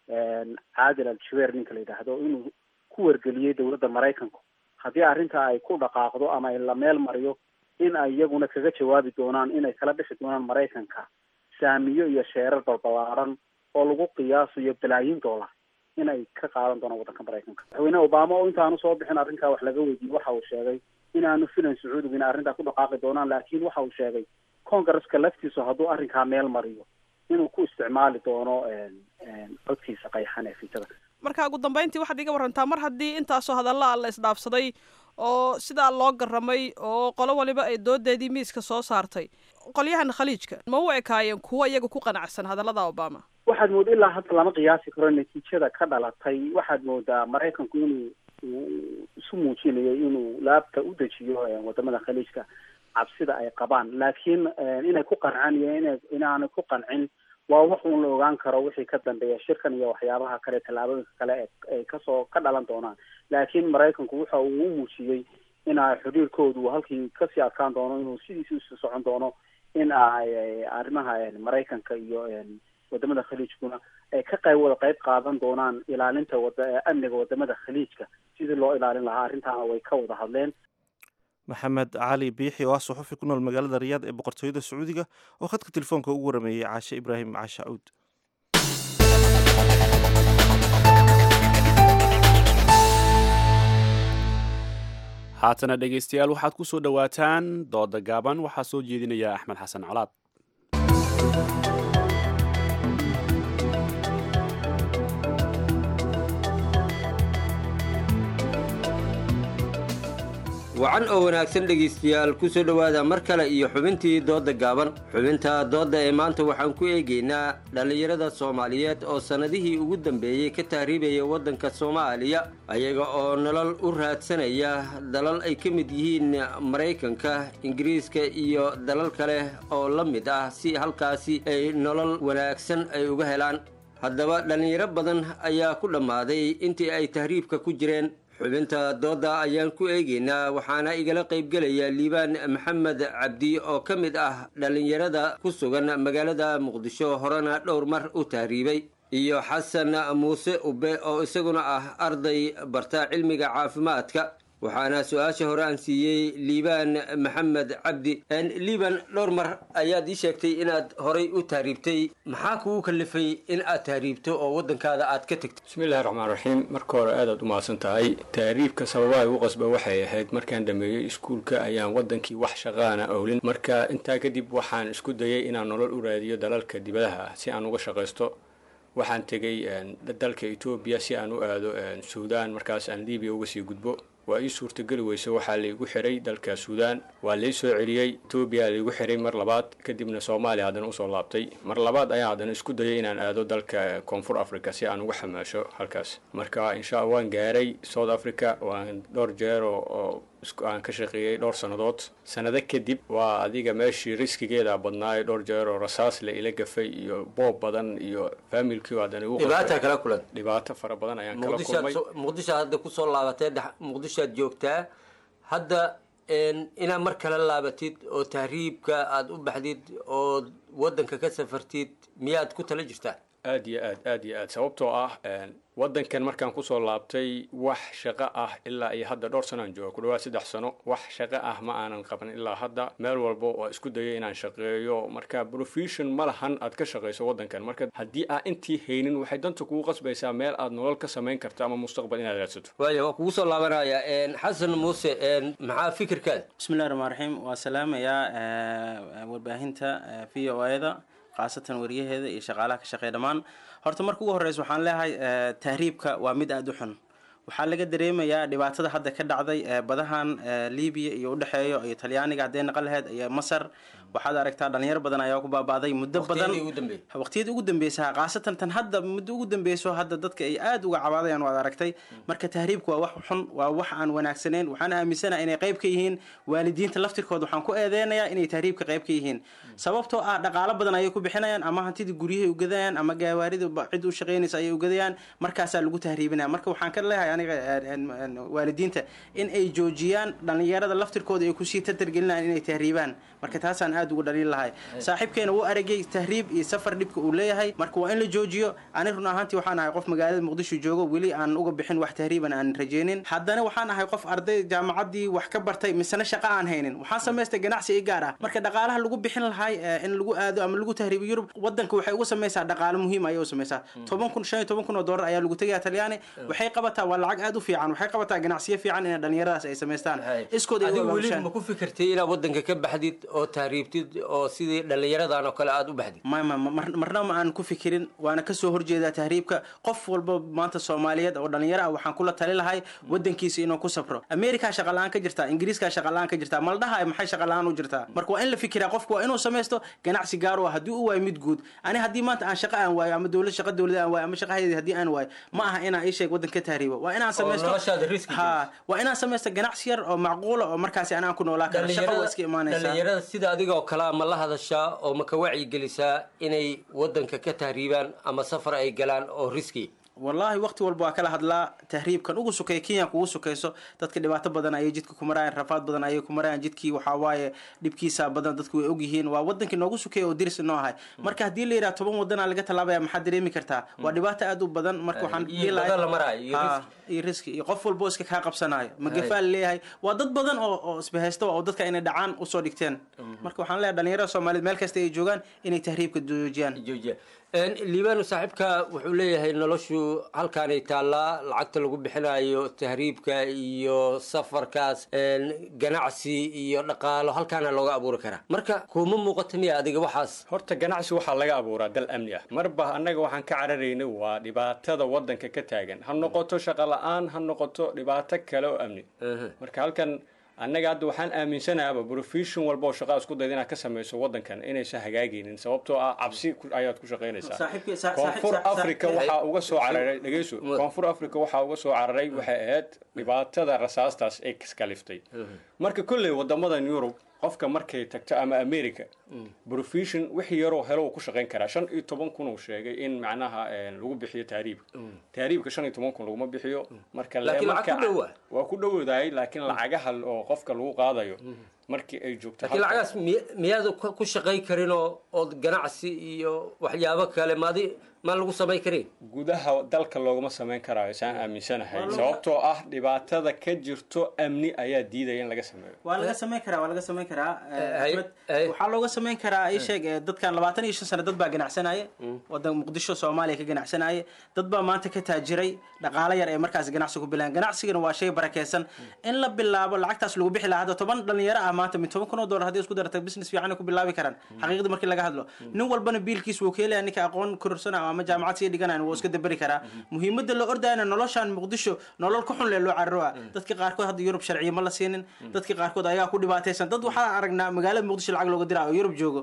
caadil al jabeer ninka la yidhaahdo inuu ku wargeliyey dowladda maraykanku haddii arrinta ay ku dhaqaaqdo ama ay la meel mariyo in ay iyaguna kaga jawaabi doonaan inay kala dhixi doonaan maraykanka saamiyo iyo sheerar balbalaaran oo lagu qiyaasayo balaayin dollar inay ka qaadan doonaan waddanka maraykanka madaxweyne obama oo intaanu soo bixin arrinkaa wax laga weydiiyey waxa uu sheegay inaanu filayn sacuudiga inay arrintaa ku dhaqaaqi doonaan laakiin waxa uu sheegay congresska laftiisu hadduu arrinkaa meel mariyo inuu ku isticmaali doono codkiisa qayxan ee fitada marka ugu dambeyntii waxaad iga warantaa mar haddii intaasoo hadalla la isdhaafsaday oo sidaa loo garamay oo qolo waliba ay doodeedii miiska soo saartay qolyahan khaliijka ma u ekaayeen kuwo iyaga ku qanacsan hadallada obama waxaad mooda ilaa hadda lama qiyaasi karo natiijada ka dhalatay waxaad moodaa maraykanku inuu isu muujinayo inuu laabta u dejiyo wadamada khaliijka cabsida ay qabaan laakiin inay ku qancaan iyo ina inaanay ku qancin waa wax uun la ogaan karo wixii ka dambeeya shirkan iyo waxyaabaha kale tallaabooyinka kale ay kasoo ka dhalan doonaan laakiin maraykanku waxa uu u muujiyey in ay xiriirkoodu halkii kasii adkaan doono inuu sidiisi usii socon doono in ay arrimaha maraykanka iyo wadamada khaliijkuna ay ka qayb wada qayb qaadan doonaan ilaalinta wada amniga wadamada khaliijka sidii loo ilaalin lahaa arrintaana way ka wada hadleen maxamed cali biixi oo ah suxufi ku nool magaalada riyaad ee boqortooyada sacuudiga oo khadka telefoonka ugu warameeyey caashe ibraahim caashe cuud haatana dhegaystayaal waxaad ku soo dhowaataan dooda gaaban waxaa soo jeedinaya axmed xasan colaad wacan oo wanaagsan dhegaystayaal ku soo dhowaada mar kale iyo xubintii doodda gaaban xubinta doodda ee maanta waxaan ku eegaynaa dhallinyarada soomaaliyeed oo sannadihii ugu dambeeyey ka tahriibaya waddanka soomaaliya ayaga oo nolol u raadsanaya dalal ay ka mid yihiin maraykanka ingiriiska iyo dalal kale oo la mid ah si halkaasi ay nolol wanaagsan ay uga helaan haddaba dhallinyaro badan ayaa ku dhammaaday intii ay tahriibka ku jireen xubinta doodda ayaan ku eegaynaa waxaana igala qaybgelaya liibaan maxamed cabdi oo ka mid ah dhallinyarada ku sugan magaalada muqdisho horena dhowr mar u tahriibay iyo xasan muuse ube oo isaguna ah arday barta cilmiga caafimaadka waxaana su-aasha hore aan siiyey liibaan maxamed cabdi liibaan dhowr mar ayaad ii sheegtay inaad horay u tahriibtay maxaa kugu kalifay in aad tahriibto oo waddankaada aad ka tegto bismillahi raxmaan raxiim marka hore aadaad u mahadsan tahay tahriibka sababaha igu qasba waxay ahayd markaan dhameeyey iskuulka ayaan waddankii wax shaqaana owlin marka intaa kadib waxaan isku dayay inaan nolol u raadiyo dalalka dibadaha ah si aan uga shaqaysto waxaan tegey dalka etoobiya si aan u aado suudaan markaas aan libiya uga sii gudbo waa ii suurtageli weyse waxaa laygu xiray dalka suudaan waa lai soo celiyey etoobiya laygu xiray mar labaad kadibna soomaaliya haddana usoo laabtay mar labaad ayaan haddana isku dayay inaan aado dalka koonfur africa si aan uga xamaasho halkaas marka insha allah waan gaaray south africa waan dhowr jeer oo aan ka shaqeeyey dhowr sannadood sannado kadib waa adiga meeshii riskigeeda badnaayo dhowr jeer oo rasaas la ila gafay iyo boob badan iyo faamilkii haddana igu dhibaata kala kulan dhibaato fara badan ayaan kala kulmay muqdisho hadda kusoo laabatee muqdishoad joogtaa hadda inaad mar kale laabatid oo tahriibka aada u baxdid oo waddanka ka safartid miyaad ku tala jirtaa aad iyo aad aad iyo aad sababtoo ah waddankan markaan kusoo laabtay wax shaqo ah ilaa iyo hadda dhowr sanaan jooga ku dhawaad saddex sano wax shaqo ah ma aanan qaban ilaa hadda meel walba waa isku dayay inaan shaqeeyo marka profession ma lahan aad ka shaqayso waddankan marka haddii aa intii haynin waxay danta kugu qasbaysaa meel aad nolol ka samayn karto ama mustaqbal inaad raadsato waaya waa kugu soo laabanaya xasan muuse maxaa fikirkaada bismillahi raxmaan raxiim waa salaamayaa warbaahinta v o a da khaasatan wariyaheeda iyo shaqaalaha ka shaqeeya dhammaan horta marka ugu horreysa waxaan leeyahay tahriibka waa mid aada u xun waxaa laga dareemayaa dhibaatada hadda ka dhacday badahan libiya iyo udhexeeyo iyo talyaaniga haddee naqan laheyd iyo masar waxaad aragtaa dhalinyaro badan ayaa ku baaba'day muddo badan waqtiyadii ugu dambeysa khaasatan tan hadda muddo ugu dambeyso hadda dadka ay aada uga cabaadayaan waad aragtay marka tahriibku waa wax xun waa wax aan wanaagsaneyn waxaan aaminsanaha inay qayb ka yihiin waalidiinta laftirkooda waxaan ku eedeynayaa inay tahriibka qayb ka yihiin sababtoo ah dhaqaalo badan ayay ku bixinayaan ama hantidii guryahay ugadayaan ama gaawaarida cid u shaqeynaysa ayay ugadayaan markaasaa lagu tahriibinaya marka waxaan ka leeyahay aniga waalidiinta in ay joojiyaan dhalinyarada laftirkooda ay kusii tatargelinayaan inay tahriibaan marka taasaan aada ugu dhaliil lahay saaxiibkeena wuu aragay tahriib iyo safar dhibka uu leeyahay marka waa in la joojiyo ani run ahaantii waxaan ahay qof magaalada muqdisho joogo weli aan uga bixin wax tahriiban aan rajeynin haddana waxaan ahay qof arday jaamacaddii wax ka bartay misena shaqo aan haynin waxaan samaystay ganacsi i gaar ah marka dhaqaalaha lagu bixin lahay in lagu aado ama lagu tahriibo yurub wadanka waxay uga samaysaa dhaqaalo muhiim ayay u samaysaa toban kun shan iyo toban kun oo dollar ayaa lagu tegayaa talyaani waxay qabataa waa lacag aada u fiican waxay qabataa ganacsiyo fiican in dhalinyaradaas ay samaystaan iskood ay adigu weli ma ku fikirtay inaad waddanka ka baxdid oo tahriibtid oo sidii dhallinyaradan oo kale aada u baxdid ma ma marna ma aan ku fikirin waana kasoo horjeedaa tahriibka qof walba maanta soomaaliyeed oo dhalinyaro ah waxaan kula tali lahay wadankiisa inuu ku safro amerikaa shaqa la-aan ka jirtaa ingiriiskaa shaqa la-aan ka jirtaa ma la dhahayo maxay shaqa la-aan u jirtaa marka waa in la fikiraa qofku waa inuu samaysto ganacsi gaar u ah haddii u waayo mid guud ani haddii maanta aan shaqa aan waayo ama dowlad shaqa dowlada aan waayo ama shaqa hayadi haddii aan waayo ma aha inaan ii sheeg waddan ka tahriibo waa inaan samaysto ha waa inaan samaysto ganacsi yar oo macquula oo markaasi anaan ku noolaa karo shaqa waa iska imaanaysaa dhalinyarada sida adiga oo kalea ma la hadashaa oo ma ka wacyigelisaa inay waddanka ka tahriibaan ama safar ay galaan oo riski wallaahi waqti walba waa kala hadlaa tahriibkan ugu sukeeya kenya kugu sukayso dadka dhibaato badan ayay jidka ku marayaan rafaad badan ayay ku marayaan jidkii waxaa waaye dhibkiisa badan dadku way ogyihiin waa wadankii noogu sukeeya oo diris inoo ahay marka haddii la yidhaha toban wadanaa laga tallaabaya maxaad dareemi kartaa waa dhibaato aada u badan marka waxaan iyo riski iyo qof walba oo iska kaa qabsanayo magafaa laleeyahay waa dad badan oo oo isbahaysta oo dadka inay dhacaan usoo dhigteen marka waxaan leeyahay dhalinyarada soomaaliyeed meel kasta ay joogaan inay tahriibka joojiyaan liibano saaxiibka wuxuu leeyahay noloshu halkaanay taallaa lacagta lagu bixinayo tahriibka iyo safarkaas ganacsi iyo dhaqaalo halkaana looga abuuri karaa marka kuma muuqata miya adiga waxaas horta ganacsi waxaa laga abuuraa dal amni ah marba annaga waxaan ka cararaynay waa dhibaatada waddanka ka taagan ha noqoto shaqo la-aan ha noqoto dhibaato kale oo amni marka halkan annaga hadda waxaan aaminsanaaba profession walba oo shaqaa isku dayda inaad ka samayso waddankan inaysan hagaagaynin sababtoo ah cabsi ayaad ku shaqaynaysaa koonfur africa waxaa uga soo cararay dhegeyso koonfur africa waxaa uga soo cararay waxay ahayd dhibaatada rasaastaas ay iskaliftay marka kolley wadamadan yurub qofka markay tagto ama america profession wixii yaroo helo uu ku shaqayn karaa shan iyo toban kun uu sheegay in macnaha lagu bixiyo taariibka taariibka shan iyo toban kun laguma bixiyo marka waa ku dhowdahay laakiin lacagaha oo qofka lagu qaadayo markii ay joogto laakiin lacagaas miyaad ku shaqayn karin oo ood ganacsi iyo waxyaabo kale maadi ma lagu samayn karin gudaha dalka looguma samayn karaayo saan aaminsanahay sababtoo ah dhibaatada ka jirto amni ayaa diidaya in laga sameeyo waa laga samayn karaa waa laga samayn karaa waxaa looga samayn karaa ii sheeg dadkan labaatan iyo shan sano dad baa ganacsanaya wadan muqdisho soomaaliya ka ganacsanaya dad baa maanta ka taajiray dhaqaalo yar ee markaas ganacsi ku bilayan ganacsigana waa shay barakeysan in la bilaabo lacagtaas lagu bixi lahaa hadda toban dhalinyaro ah maanta min toban kun oo dollar haddii isku darata business fiican ku bilaabi karaan xaqiiqda markii laga hadlo nin walbana biilkiis wuu keelaya ninka aqoon kororsana ama jaamacad sii dhiganayan wuu iska daberi karaa muhiimada la ordayana noloshan muqdisho nolol ka xun lee loo cararoa dadka qaarkood hadda yurub sharciya ma la siinin dadka qaarkood ayaa ku dhibaataysan dad waxaa aragnaa magaalada muqdisho lacag looga diraa oo yurub joogo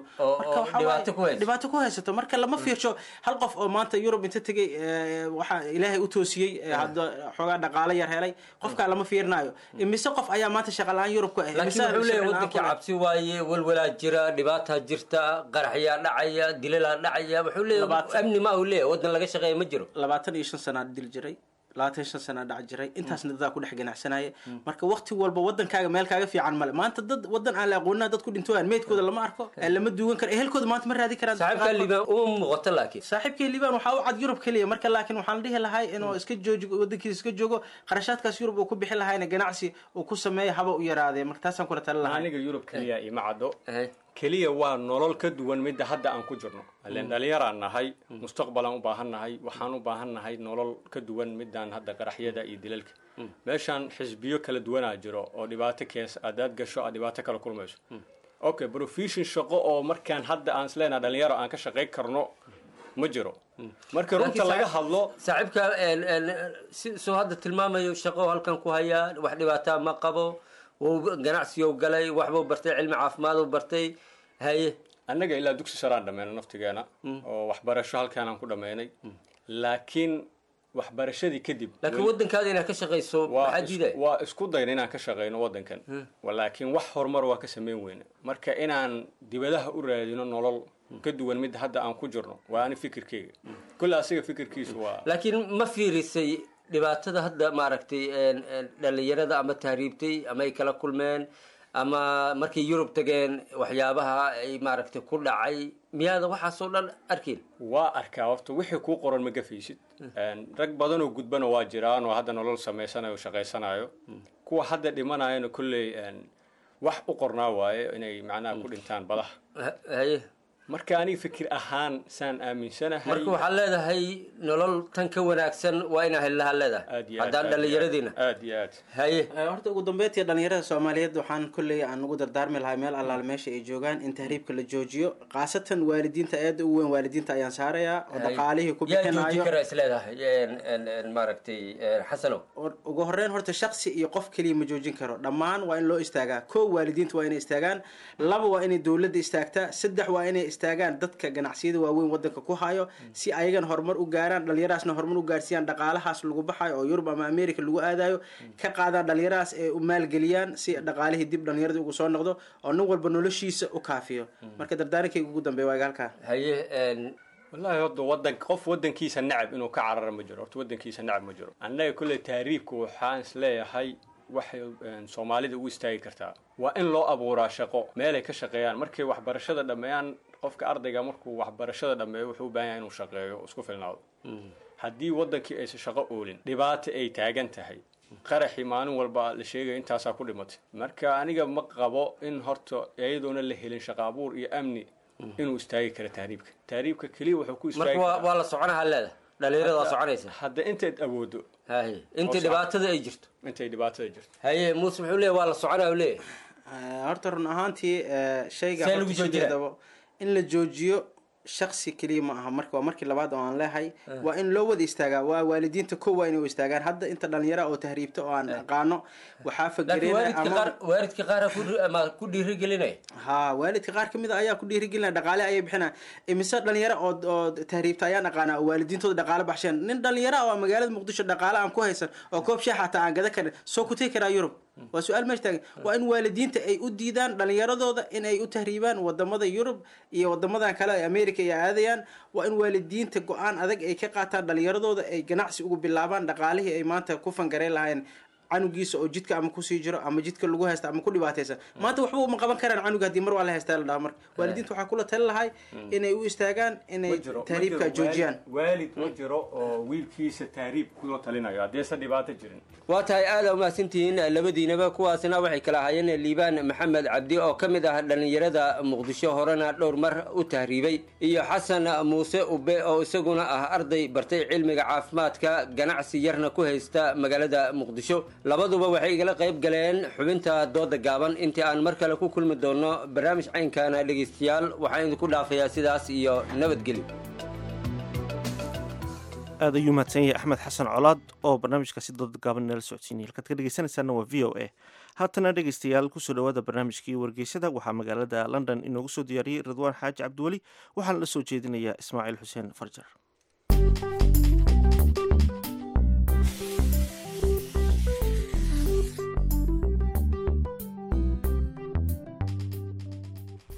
dhibaato ku haysato marka lama fiirsho hal qof oo maanta yurub inta tegay waxaa ilaahay u toosiyey hadda xoogaa dhaqaalo yar helay qofkaa lama fiirinayo imise qof ayaa maanta shaqa la-aan yurub ku ah laakiin wuxuu leeyahay wadankii cabsi waaye walwalaa jira dhibaataa jirta qaraxyaa dhacaya dilalaa dhacaya wuxuu leeyahay amni ma uu leeyahay wadan laga shaqeeya ma jiro labaatan iyo shan sanaa dil jiray labaatan shan sana dhac jiray intaasna dadaa ku dhex ganacsanaya marka waqti walba wadankaaga meel kaaga fiican male maanta dad wadan aan la aqoonina dad ku dhintooyaan meydkooda lama arko ee lama duugan karo ehelkooda maanta ma raadi karaan saaxiibka liibaan uma muuqato laakiin saaxiibkii liibaan waxaa u cad yurub keliya marka laakiin waxaan dhihi lahay inuu iska jooji wadankiisa iska joogo qarashaadkaas yurub uu ku bixi lahayna ganacsi uu ku sameeya haba u yaraadee marka taasaan kula tali lahay aniga yurub keliya ima caddo keliya waa nolol ka duwan midda hadda aan ku jirno ileen dhalinyaraan nahay mustaqbalaan u baahan nahay waxaan u baahan nahay nolol ka duwan midaan hadda qaraxyada iyo dilalka meeshaan xisbiyo kala duwanaa jiro oo dhibaato kees adaad gasho aad dhibaato kala kulmayso okay profession shaqo oo markaan hadda aan isleenaha dhalinyaro aan ka shaqayn karno ma jiro marka runta laga hadlo saaxiibka si soo hadda tilmaamayo shaqo halkan ku hayaa wax dhibaataa ma qabo wuu ganacsiyow galay waxbuu bartay cilmi caafimaaduu bartay haye annaga ilaa dugsi saraan dhameyno naftigeena oo waxbarasho halkaanaan ku dhameynay laakiin waxbarashadii kadib laakiin wadankaada inaad ka shaqayso maxaa diiday waa isku dayna inaan ka shaqeyno wadankan laakiin wax horumar waa ka sameyn weyne marka inaan dibadaha u raadino nolol ka duwan midda hadda aan ku jirno waa ani fikirkeyga kulle asiga fikirkiisu waa laakiin ma fiirisay dhibaatada hadda maaragtay dhalinyarada ama tahriibtay ama ay kala kulmeen ama markay yurub tageen waxyaabaha ay maaragtay ku dhacay miyaada waxaasoo dhan arkin waa arkaa horta wixii kuu qoran ma gafaysid rag badanoo gudbana waa jiraan oo hadda nolol samaysanayo o shaqaysanayo kuwa hadda dhimanayana kolley wax u qornaa waaye inay macnaha ku dhintaan badaha haye marka aniga fikir ahaan saan aaminsanahay marka waxaad leedahay nolol tan ka wanaagsan waa inaa helaha leedahay haddaan dhallinyaradiina aad iyo aad haye horta ugu dambeyntii dhalinyarada soomaaliyeed waxaan kolley aan ugu dardaarmi lahay meel allaale meesha ay joogaan in tahriibka la joojiyo khaasatan waalidiinta aada ugu weyn waalidiinta ayaan saarayaa oo dhaqaalihii ku yaa jooji bixinayo kara isleedahay maaragtay xasanow ugu horeyn horta shaksi iyo qof keliya ma joojin karo dhammaan waa in loo istaagaa kow waalidiinta waa inay istaagaan laba waa inay dowladda istaagtaa saddex waa inay istaagaan dadka ganacsiyada waaweyn wadanka ku hayo si ayagana horumar u gaaraan dhalinyarahaasna horumar u gaarsiiyaan dhaqaalahaas lagu baxayo oo yurub ama america lagu aadayo ka qaadaan dhalinyarahaas ee u maalgeliyaan si dhaqaalihii dib dhalinyarada ugu soo noqdo oo nin walba noloshiisa u kaafiyo marka dardaarankayga ugu dambeeya waa halkaa haye wallahi horta wadan qof wadankiisa nacab inuu ka carara ma jiro horta wadankiisa nacab ma jiro annaga kolley taariibka waxaan is leeyahay waxay soomaalida ugu istaagi kartaa waa in loo abuuraa shaqo meelay ka shaqeeyaan markay waxbarashada dhammeeyaan qofka ardayga markuu waxbarashada dhammeeyo wuxuu u baahan yahay inuu shaqeeyo oo isku filnaado haddii wadankii aysan shaqo oolin dhibaato ay taagan tahay qaraxii maalin walba la sheegaya intaasaa ku dhimatay marka aniga ma qabo in horta iyadoona la helin shaqo abuur iyo amni inuu istaagi karo tahriibka tahriibka keliya wuxuu ku istaagi marka waa- waa la soconaha leeda dhalinyarada waa soconaysa hadda intayd awoodo haye inta dhibaatada ay jirto intay dhibaatada jirto haye muuse wuxuu leeyahy waa la soconaya u leeyahay horta run ahaantii eh, shayga See horta lagu joojinaa? sideedaba in la joojiyo shaksi keliya ma aha marka waa markii labaad oo aan leehay waa in loo wada istaagaa waa waalidiinta ko waa inay u istaagaan hadda inta dhalinyara oo tahriibta oo aan aqaano waxaa laakiin waalidka fagereen qaar waalidka qaara ku ama ku dhiirigelinaya ha waalidka qaar kamid a ayaa ku dhiirigelinaya dhaqaale ayay bixinaya imise dhalinyaro oo oo tahriibta ayaan aqaanaa oo waalidiintooda dhaqaale baxsheen nin dhalinyaro ah oo magaalada muqdisho dhaqaale aan ku haysan oo koob shaah xataa aan gada karin soo ku tegi karaa yurub waa su-aal meesha taagan waa in waalidiinta ay u diidaan dhalinyaradooda in ay u tahriibaan wadamada yurub iyo wadamadan kale ee america ay aadayaan waa in waalidiinta go-aan adag ay ka qaataan dhalinyaradooda ay ganacsi ugu bilaabaan dhaqaalihii ay maanta ku fangareyn lahayn canugiisa oo jidka ama kusii jiro ama jidka lagu haysta ama ku dhibaataysan maanta waxba uma qaban karaan canuga haddii mar waa la haystaa la dhaha marka waalidiinta waxaa kula tali lahay inay u istaagaan inay tahriibka joojiyaan waalid ma jiro oo wiilkiisa tahriib kula talinayo haddeese dhibaato jirin waa tahay aada umahadsantihiin labadiinaba kuwaasna waxay kala ahaayeen liibaan maxamed cabdi oo ka mid ah dhallinyarada muqdisho horena dhowr mar u tahriibay iyo xasan muuse ube oo isaguna ah arday bartay cilmiga caafimaadka ganacsi yarna ku haysta magaalada muqdisho labaduba waxay igala qayb galeen xubinta dooda gaaban intii aan mar kale ku kulmi doono barnaamij caynkana dhegaystayaal waxaan idinku dhaafayaa sidaas iyo nabadgelyo aad ayuu mahadsan yahay axmed xasan colaad oo barnaamijkaasi dooda gaaban nala socodsiinaya halkaad ka dhegeysanaysaana waa v o a haatana dhegeystayaal kusoo dhawaada barnaamijkii wargeysada waxaa magaalada london inoogu soo diyaariyey ridwaan xaaji cabdiweli waxaana la soo jeedinayaa ismaaciil xuseen farjar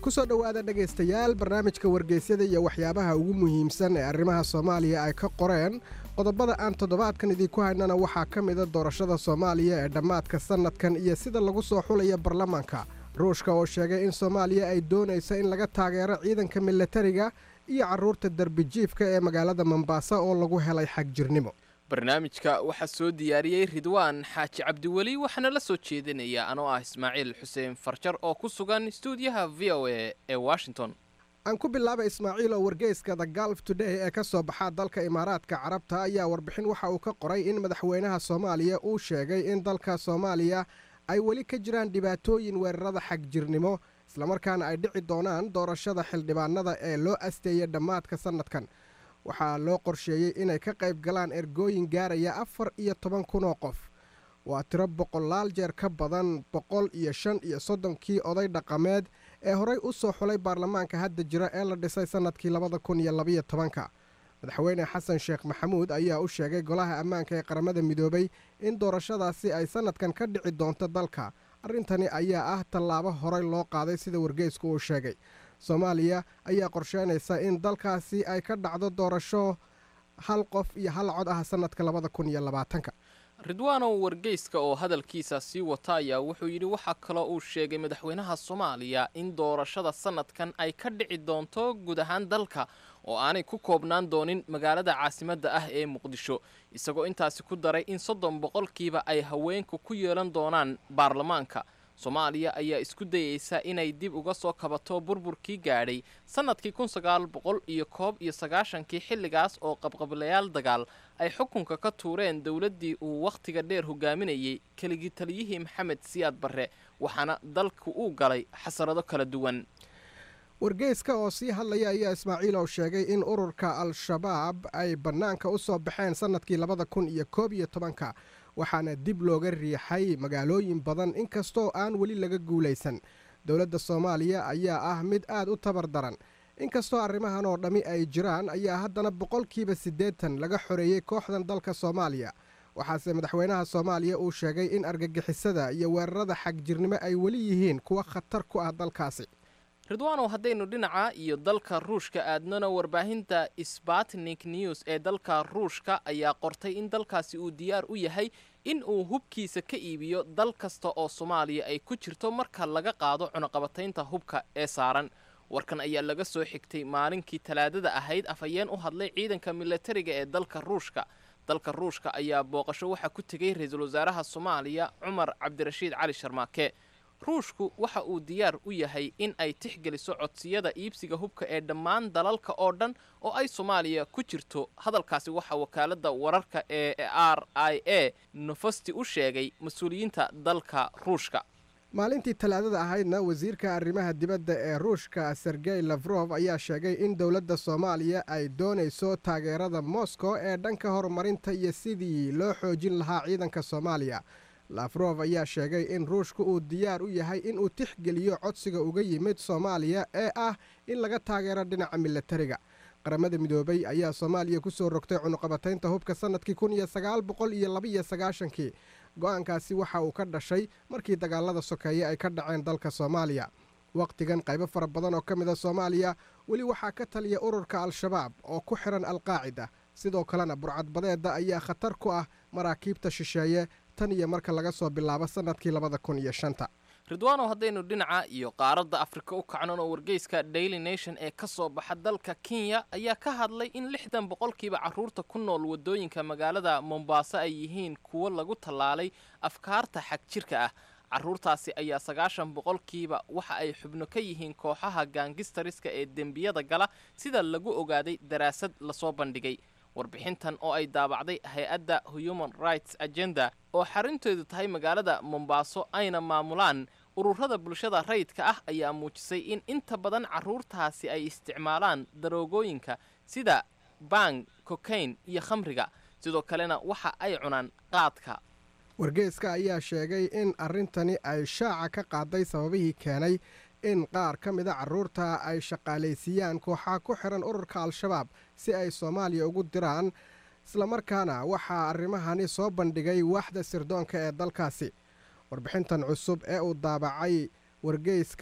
kusoo dhowaada dhegaystayaal barnaamijka wargeysyada iyo waxyaabaha ugu muhiimsan ee arrimaha soomaaliya ay ka qoreen qodobada aan toddobaadkan idinku haynana waxaa ka mida doorashada soomaaliya ee dhammaadka sannadkan iyo sida lagu soo xulaya baarlamaanka ruushka oo sheegay in soomaaliya ay doonayso in laga taageero ciidanka milatariga iyo carruurta derbijiifka ee magaalada mombasa oo lagu helay xagjirnimo barnaamijka waxaa soo diyaariyey ridwaan xaaji cabdiweli waxaana la soo jeedinaya anoo ah ismaaciil xuseen farjar oo ku sugan stuudiyaha v o a ee washington aan ku bilaaba ismaaciil oo wargeyska the galf today ee ka soo baxa dalka imaaraadka carabta ayaa warbixin waxa uu ka qoray in madaxweynaha soomaaliya uu sheegay in dalka soomaaliya ay weli ka jiraan dhibaatooyin weerarada xagjirnimo islamarkaana ay dhici doonaan doorashada xildhibaanada ee loo asteeyay dhammaadka sannadkan waxaa loo qorsheeyey inay ka qayb galaan ergooyin gaaraya afar iyo toban kun oo qof waa tiro boqolaal jeer ka badan boqol iyo shan iyo soddonkii oday dhaqameed ee horey u soo xulay baarlamaanka hadda jira ee la dhisay sannadkii labada kun iyo labayo tobanka madaxweyne xasan sheekh maxamuud ayaa u sheegay golaha ammaanka ee qaramada midoobay in doorashadaasi ay sannadkan ka dhici doonto dalka arrintani ayaa ah tallaabo horey loo qaaday sida wargeysku uu sheegay soomaaliya ayaa qorsheynaysa in dalkaasi ay ka dhacdo doorasho hal qof iyo hal cod ah sannadka labada kun iyo labaatanka ridwaanow wargeyska oo hadalkiisa sii wata ayaa wuxuu yidhi waxaa kaloo uu sheegay madaxweynaha soomaaliya in doorashada sannadkan ay ka dhici doonto guud ahaan dalka oo aanay ku koobnaan doonin magaalada caasimadda ah ee muqdisho isagoo intaasi ku daray in soddon boqolkiiba ay haweenku ku yeelan doonaan baarlamaanka soomaaliya ayaa isku dayeysa inay dib uga soo kabato burburkii gaadhay sannadkii kun sagaal boqol iyo koob iyo sagaashankii xilligaas oo qabqablayaal dagaal ay xukunka ka tuureen dowladdii uu wakhtiga dheer hogaaminayey keligii taliyihii maxamed siyaad barre waxaana dalku uu galay xasarado kala duwan wargeyska oo sii hadlaya ayaa ismaaciil oo sheegay in ururka al-shabaab ay bannaanka u soo baxeen sannadkii labada kun iyo koob iyo tobanka waxaana dib looga riixay magaalooyin badan inkastoo aan weli laga guulaysan dowladda soomaaliya ayaa ah mid aad u tabar daran inkastoo arrimahan oo dhammi ay jiraan ayaa haddana boqolkiiba siddeetan laga xoreeyey kooxdan dalka soomaaliya waxaase madaxweynaha soomaaliya uu sheegay in argagixisada iyo weerarada xagjirnimo ay weli yihiin kuwa khatar ku ah dalkaasi ridwaanow haddaynu dhinaca iyo dalka ruushka aadnona warbaahinta sbatnik news ee dalka ruushka ayaa qortay in dalkaasi uu diyaar u yahay in uu hubkiisa ka iibiyo dal kasta oo soomaaliya ay ku jirto marka laga qaado cunuqabataynta hubka ee saaran warkan ayaa laga soo xigtay maalinkii talaadada ahayd afhayeen u hadlay ciidanka milatariga ee dalka ruushka dalka ruushka ayaa booqasho waxaa ku tegay ra-iisul wasaaraha soomaaliya cumar cabdirashiid cali sharmaake ruushku waxa uu diyaar u yahay in ay tixgeliso codsiyada iibsiga hubka ee dhammaan dalalka oo dhan oo ay soomaaliya ku jirto hadalkaasi waxaa wakaaladda wararka ee r i a nofosti u sheegay mas-uuliyiinta dalka ruushka maalintii talaadada ahaydna wasiirka arrimaha dibadda ee ruushka sergey lafrof ayaa sheegay in dowladda soomaaliya ay doonayso taageerada moscow ee dhanka horumarinta iyo sidii loo xoojin lahaa ciidanka soomaaliya lafrof ayaa sheegay in ruushku uu diyaar u yahay inuu tixgeliyo codsiga uga yimid soomaaliya ee ah in laga taageero dhinaca milatariga qaramada midoobay ayaa soomaaliya ku soo rogtay cunuqabataynta hubka sannadkii kun iyo sagaal boqol iyo labaiyo sagaashankii go-aankaasi waxa uu ka dhashay markii dagaalada sokeeye ay ka dhaceen dalka soomaaliya wakhtigan qaybo fara badan oo ka mid a soomaaliya weli waxaa ka taliya ururka al-shabaab oo ku xihan alqaacida sidoo kalena burcadbadeedda ayaa khatar ku ah maraakiibta shisheeye tan iyo marka laga soo bilaabo sannadkii labada kun iyo shanta ridwaanow haddaynu dhinaca iyo qaaradda afrika u kacnon oo wargeyska daily nation ee ka soo baxa dalka kenya ayaa ka hadlay in lixdan boqolkiiba carruurta ku nool waddooyinka magaalada mombaaso ay yihiin kuwo lagu tallaalay afkaarta xagjirka ah carruurtaasi ayaa sagaashan boqolkiiba waxa ay xubno ka yihiin kooxaha gaangistariska ee dembiyada gala sida lagu ogaaday daraasad lasoo bandhigay warbixintan oo ay daabacday hay-adda human rights agenda oo xarintoodu tahay magaalada mombaaso ayna maamulaan ururada bulshada rayidka ah ayaa muujisay in inta badan carruurtaasi ay isticmaalaan daroogooyinka sida bang cocaine iyo khamriga sidoo kalena waxa ay cunaan qaadka wargeeska ayaa sheegay in arrintani ay shaaca ka qaaday sababihii keenay in qaar ka mida carruurta ay shaqaalaysiiyaan kooxaha ku xihan ururka al-shabaab si ay soomaaliya ugu diraan islamarkaana waxaa arrimahani soo bandhigay waaxda sirdoonka ee dalkaasi warbixintan cusub ee uu daabacay wargeyskan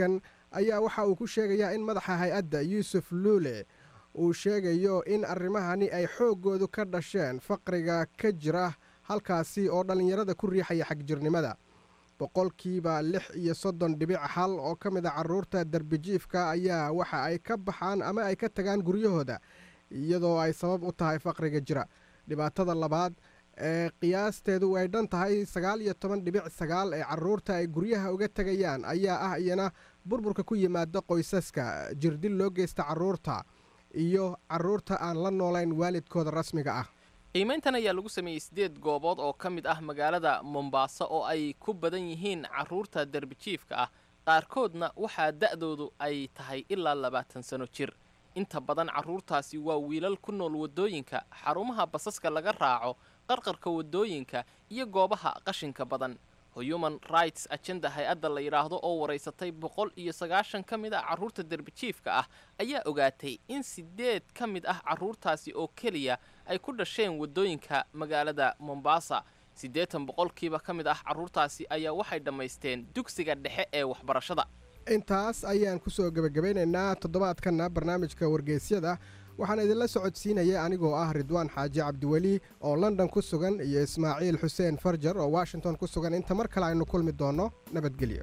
ayaa waxa uu ku sheegayaa in madaxa hay-adda yuusuf luule uu sheegayo in arrimahani ay xooggoodu ka dhasheen faqriga ka jira halkaasi oo dhallinyarada ku riixaya xagjirnimada boqolkiiba lix iyo soddon dhibic hal oo ka mid a carruurta darbijiifka ayaa waxa ay ka baxaan ama ay ka tagaan guryahooda iyadoo ay sabab u tahay faqriga jira dhibaatada labaad ee qiyaasteedu ay dhan tahay sagaal iyo toban dhibic sagaal ee carruurta ay guryaha uga tegayaan ayaa ah iyana burburka ku yimaada qoysaska jirdil loo geysta carruurta iyo carruurta aan la noolayn waalidkooda rasmiga ah qiimayntan ayaa lagu sameeyey siddeed goobood oo ka mid ah magaalada mombaaso oo ay ku badan yihiin carruurta derbijiifka ah qaarkoodna waxaa da'doodu ay tahay ilaa labaatan sano jir inta badan carruurtaasi waa wiilal ku nool waddooyinka xarumaha basaska laga raaco qarqarka waddooyinka iyo goobaha qashinka badan human rights agenda hay-adda la yidhaahdo oo waraysatay boqol iyo sagaashan ka mid ah carruurta derbijiifka ah ayaa ogaatay in siddeed ka mid ah carruurtaasi oo keliya ay ku dhasheen waddooyinka magaalada mombasa siddeetan boqolkiiba ka mid ah carruurtaasi ayaa waxay dhammaysteen dugsiga dhexe ee waxbarashada intaas ayaan kusoo gebagabaynaynaa toddobaadkanna barnaamijka wargeysyada waxaan idinla socodsiinaya anigoo ah ridwaan xaaji cabdiweli oo london ku sugan iyo ismaaciil xuseen farjar oo washington ku sugan inta mar kale aynu kulmi doonno nabadgelyo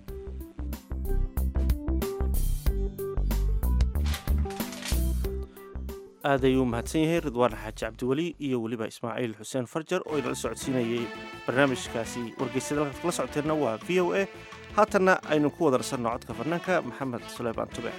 aad ayuu mahadsan yahay ridwaan xaaji cabdiweli iyo weliba ismaaciil xuseen farjar oo inala socodsiinayay barnaamijkaasi wargeysyada halkaad kala socoteenna waa v o a haatanna aynu ku wada rasanno codka fanaanka maxamed suleymaan tube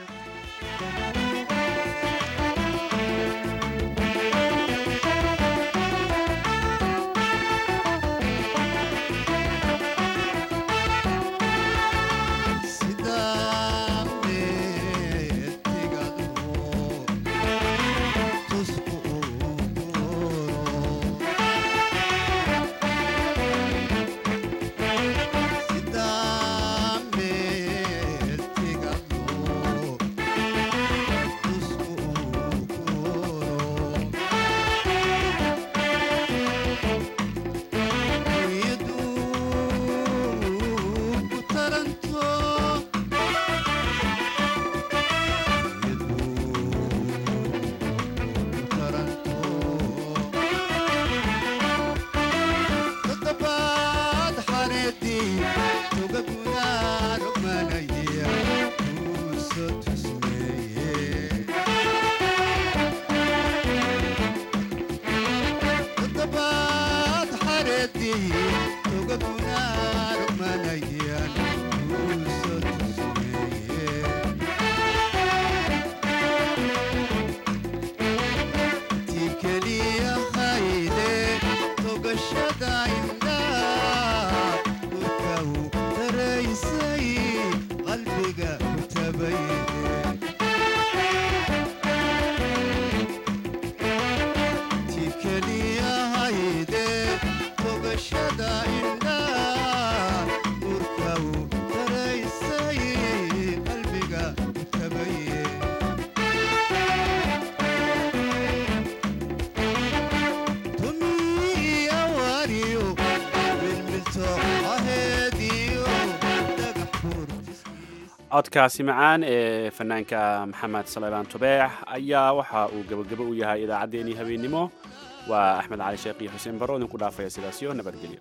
codkaasi macaan ee fanaanka maxamed saleymaan tubeex ayaa waxa uu gebagabo u yahay idaacaddeenii habeennimo waa axmed cali sheekh iyo xuseen baro idinku dhaafaya sidaasyo nabadgelyo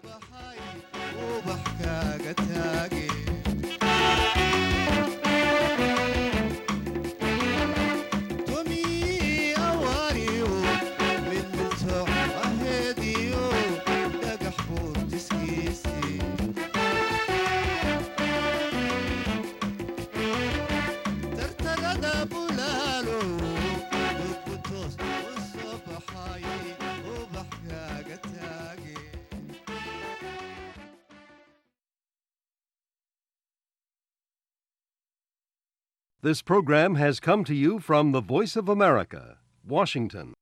This program has come to you from the Voice of America, Washington.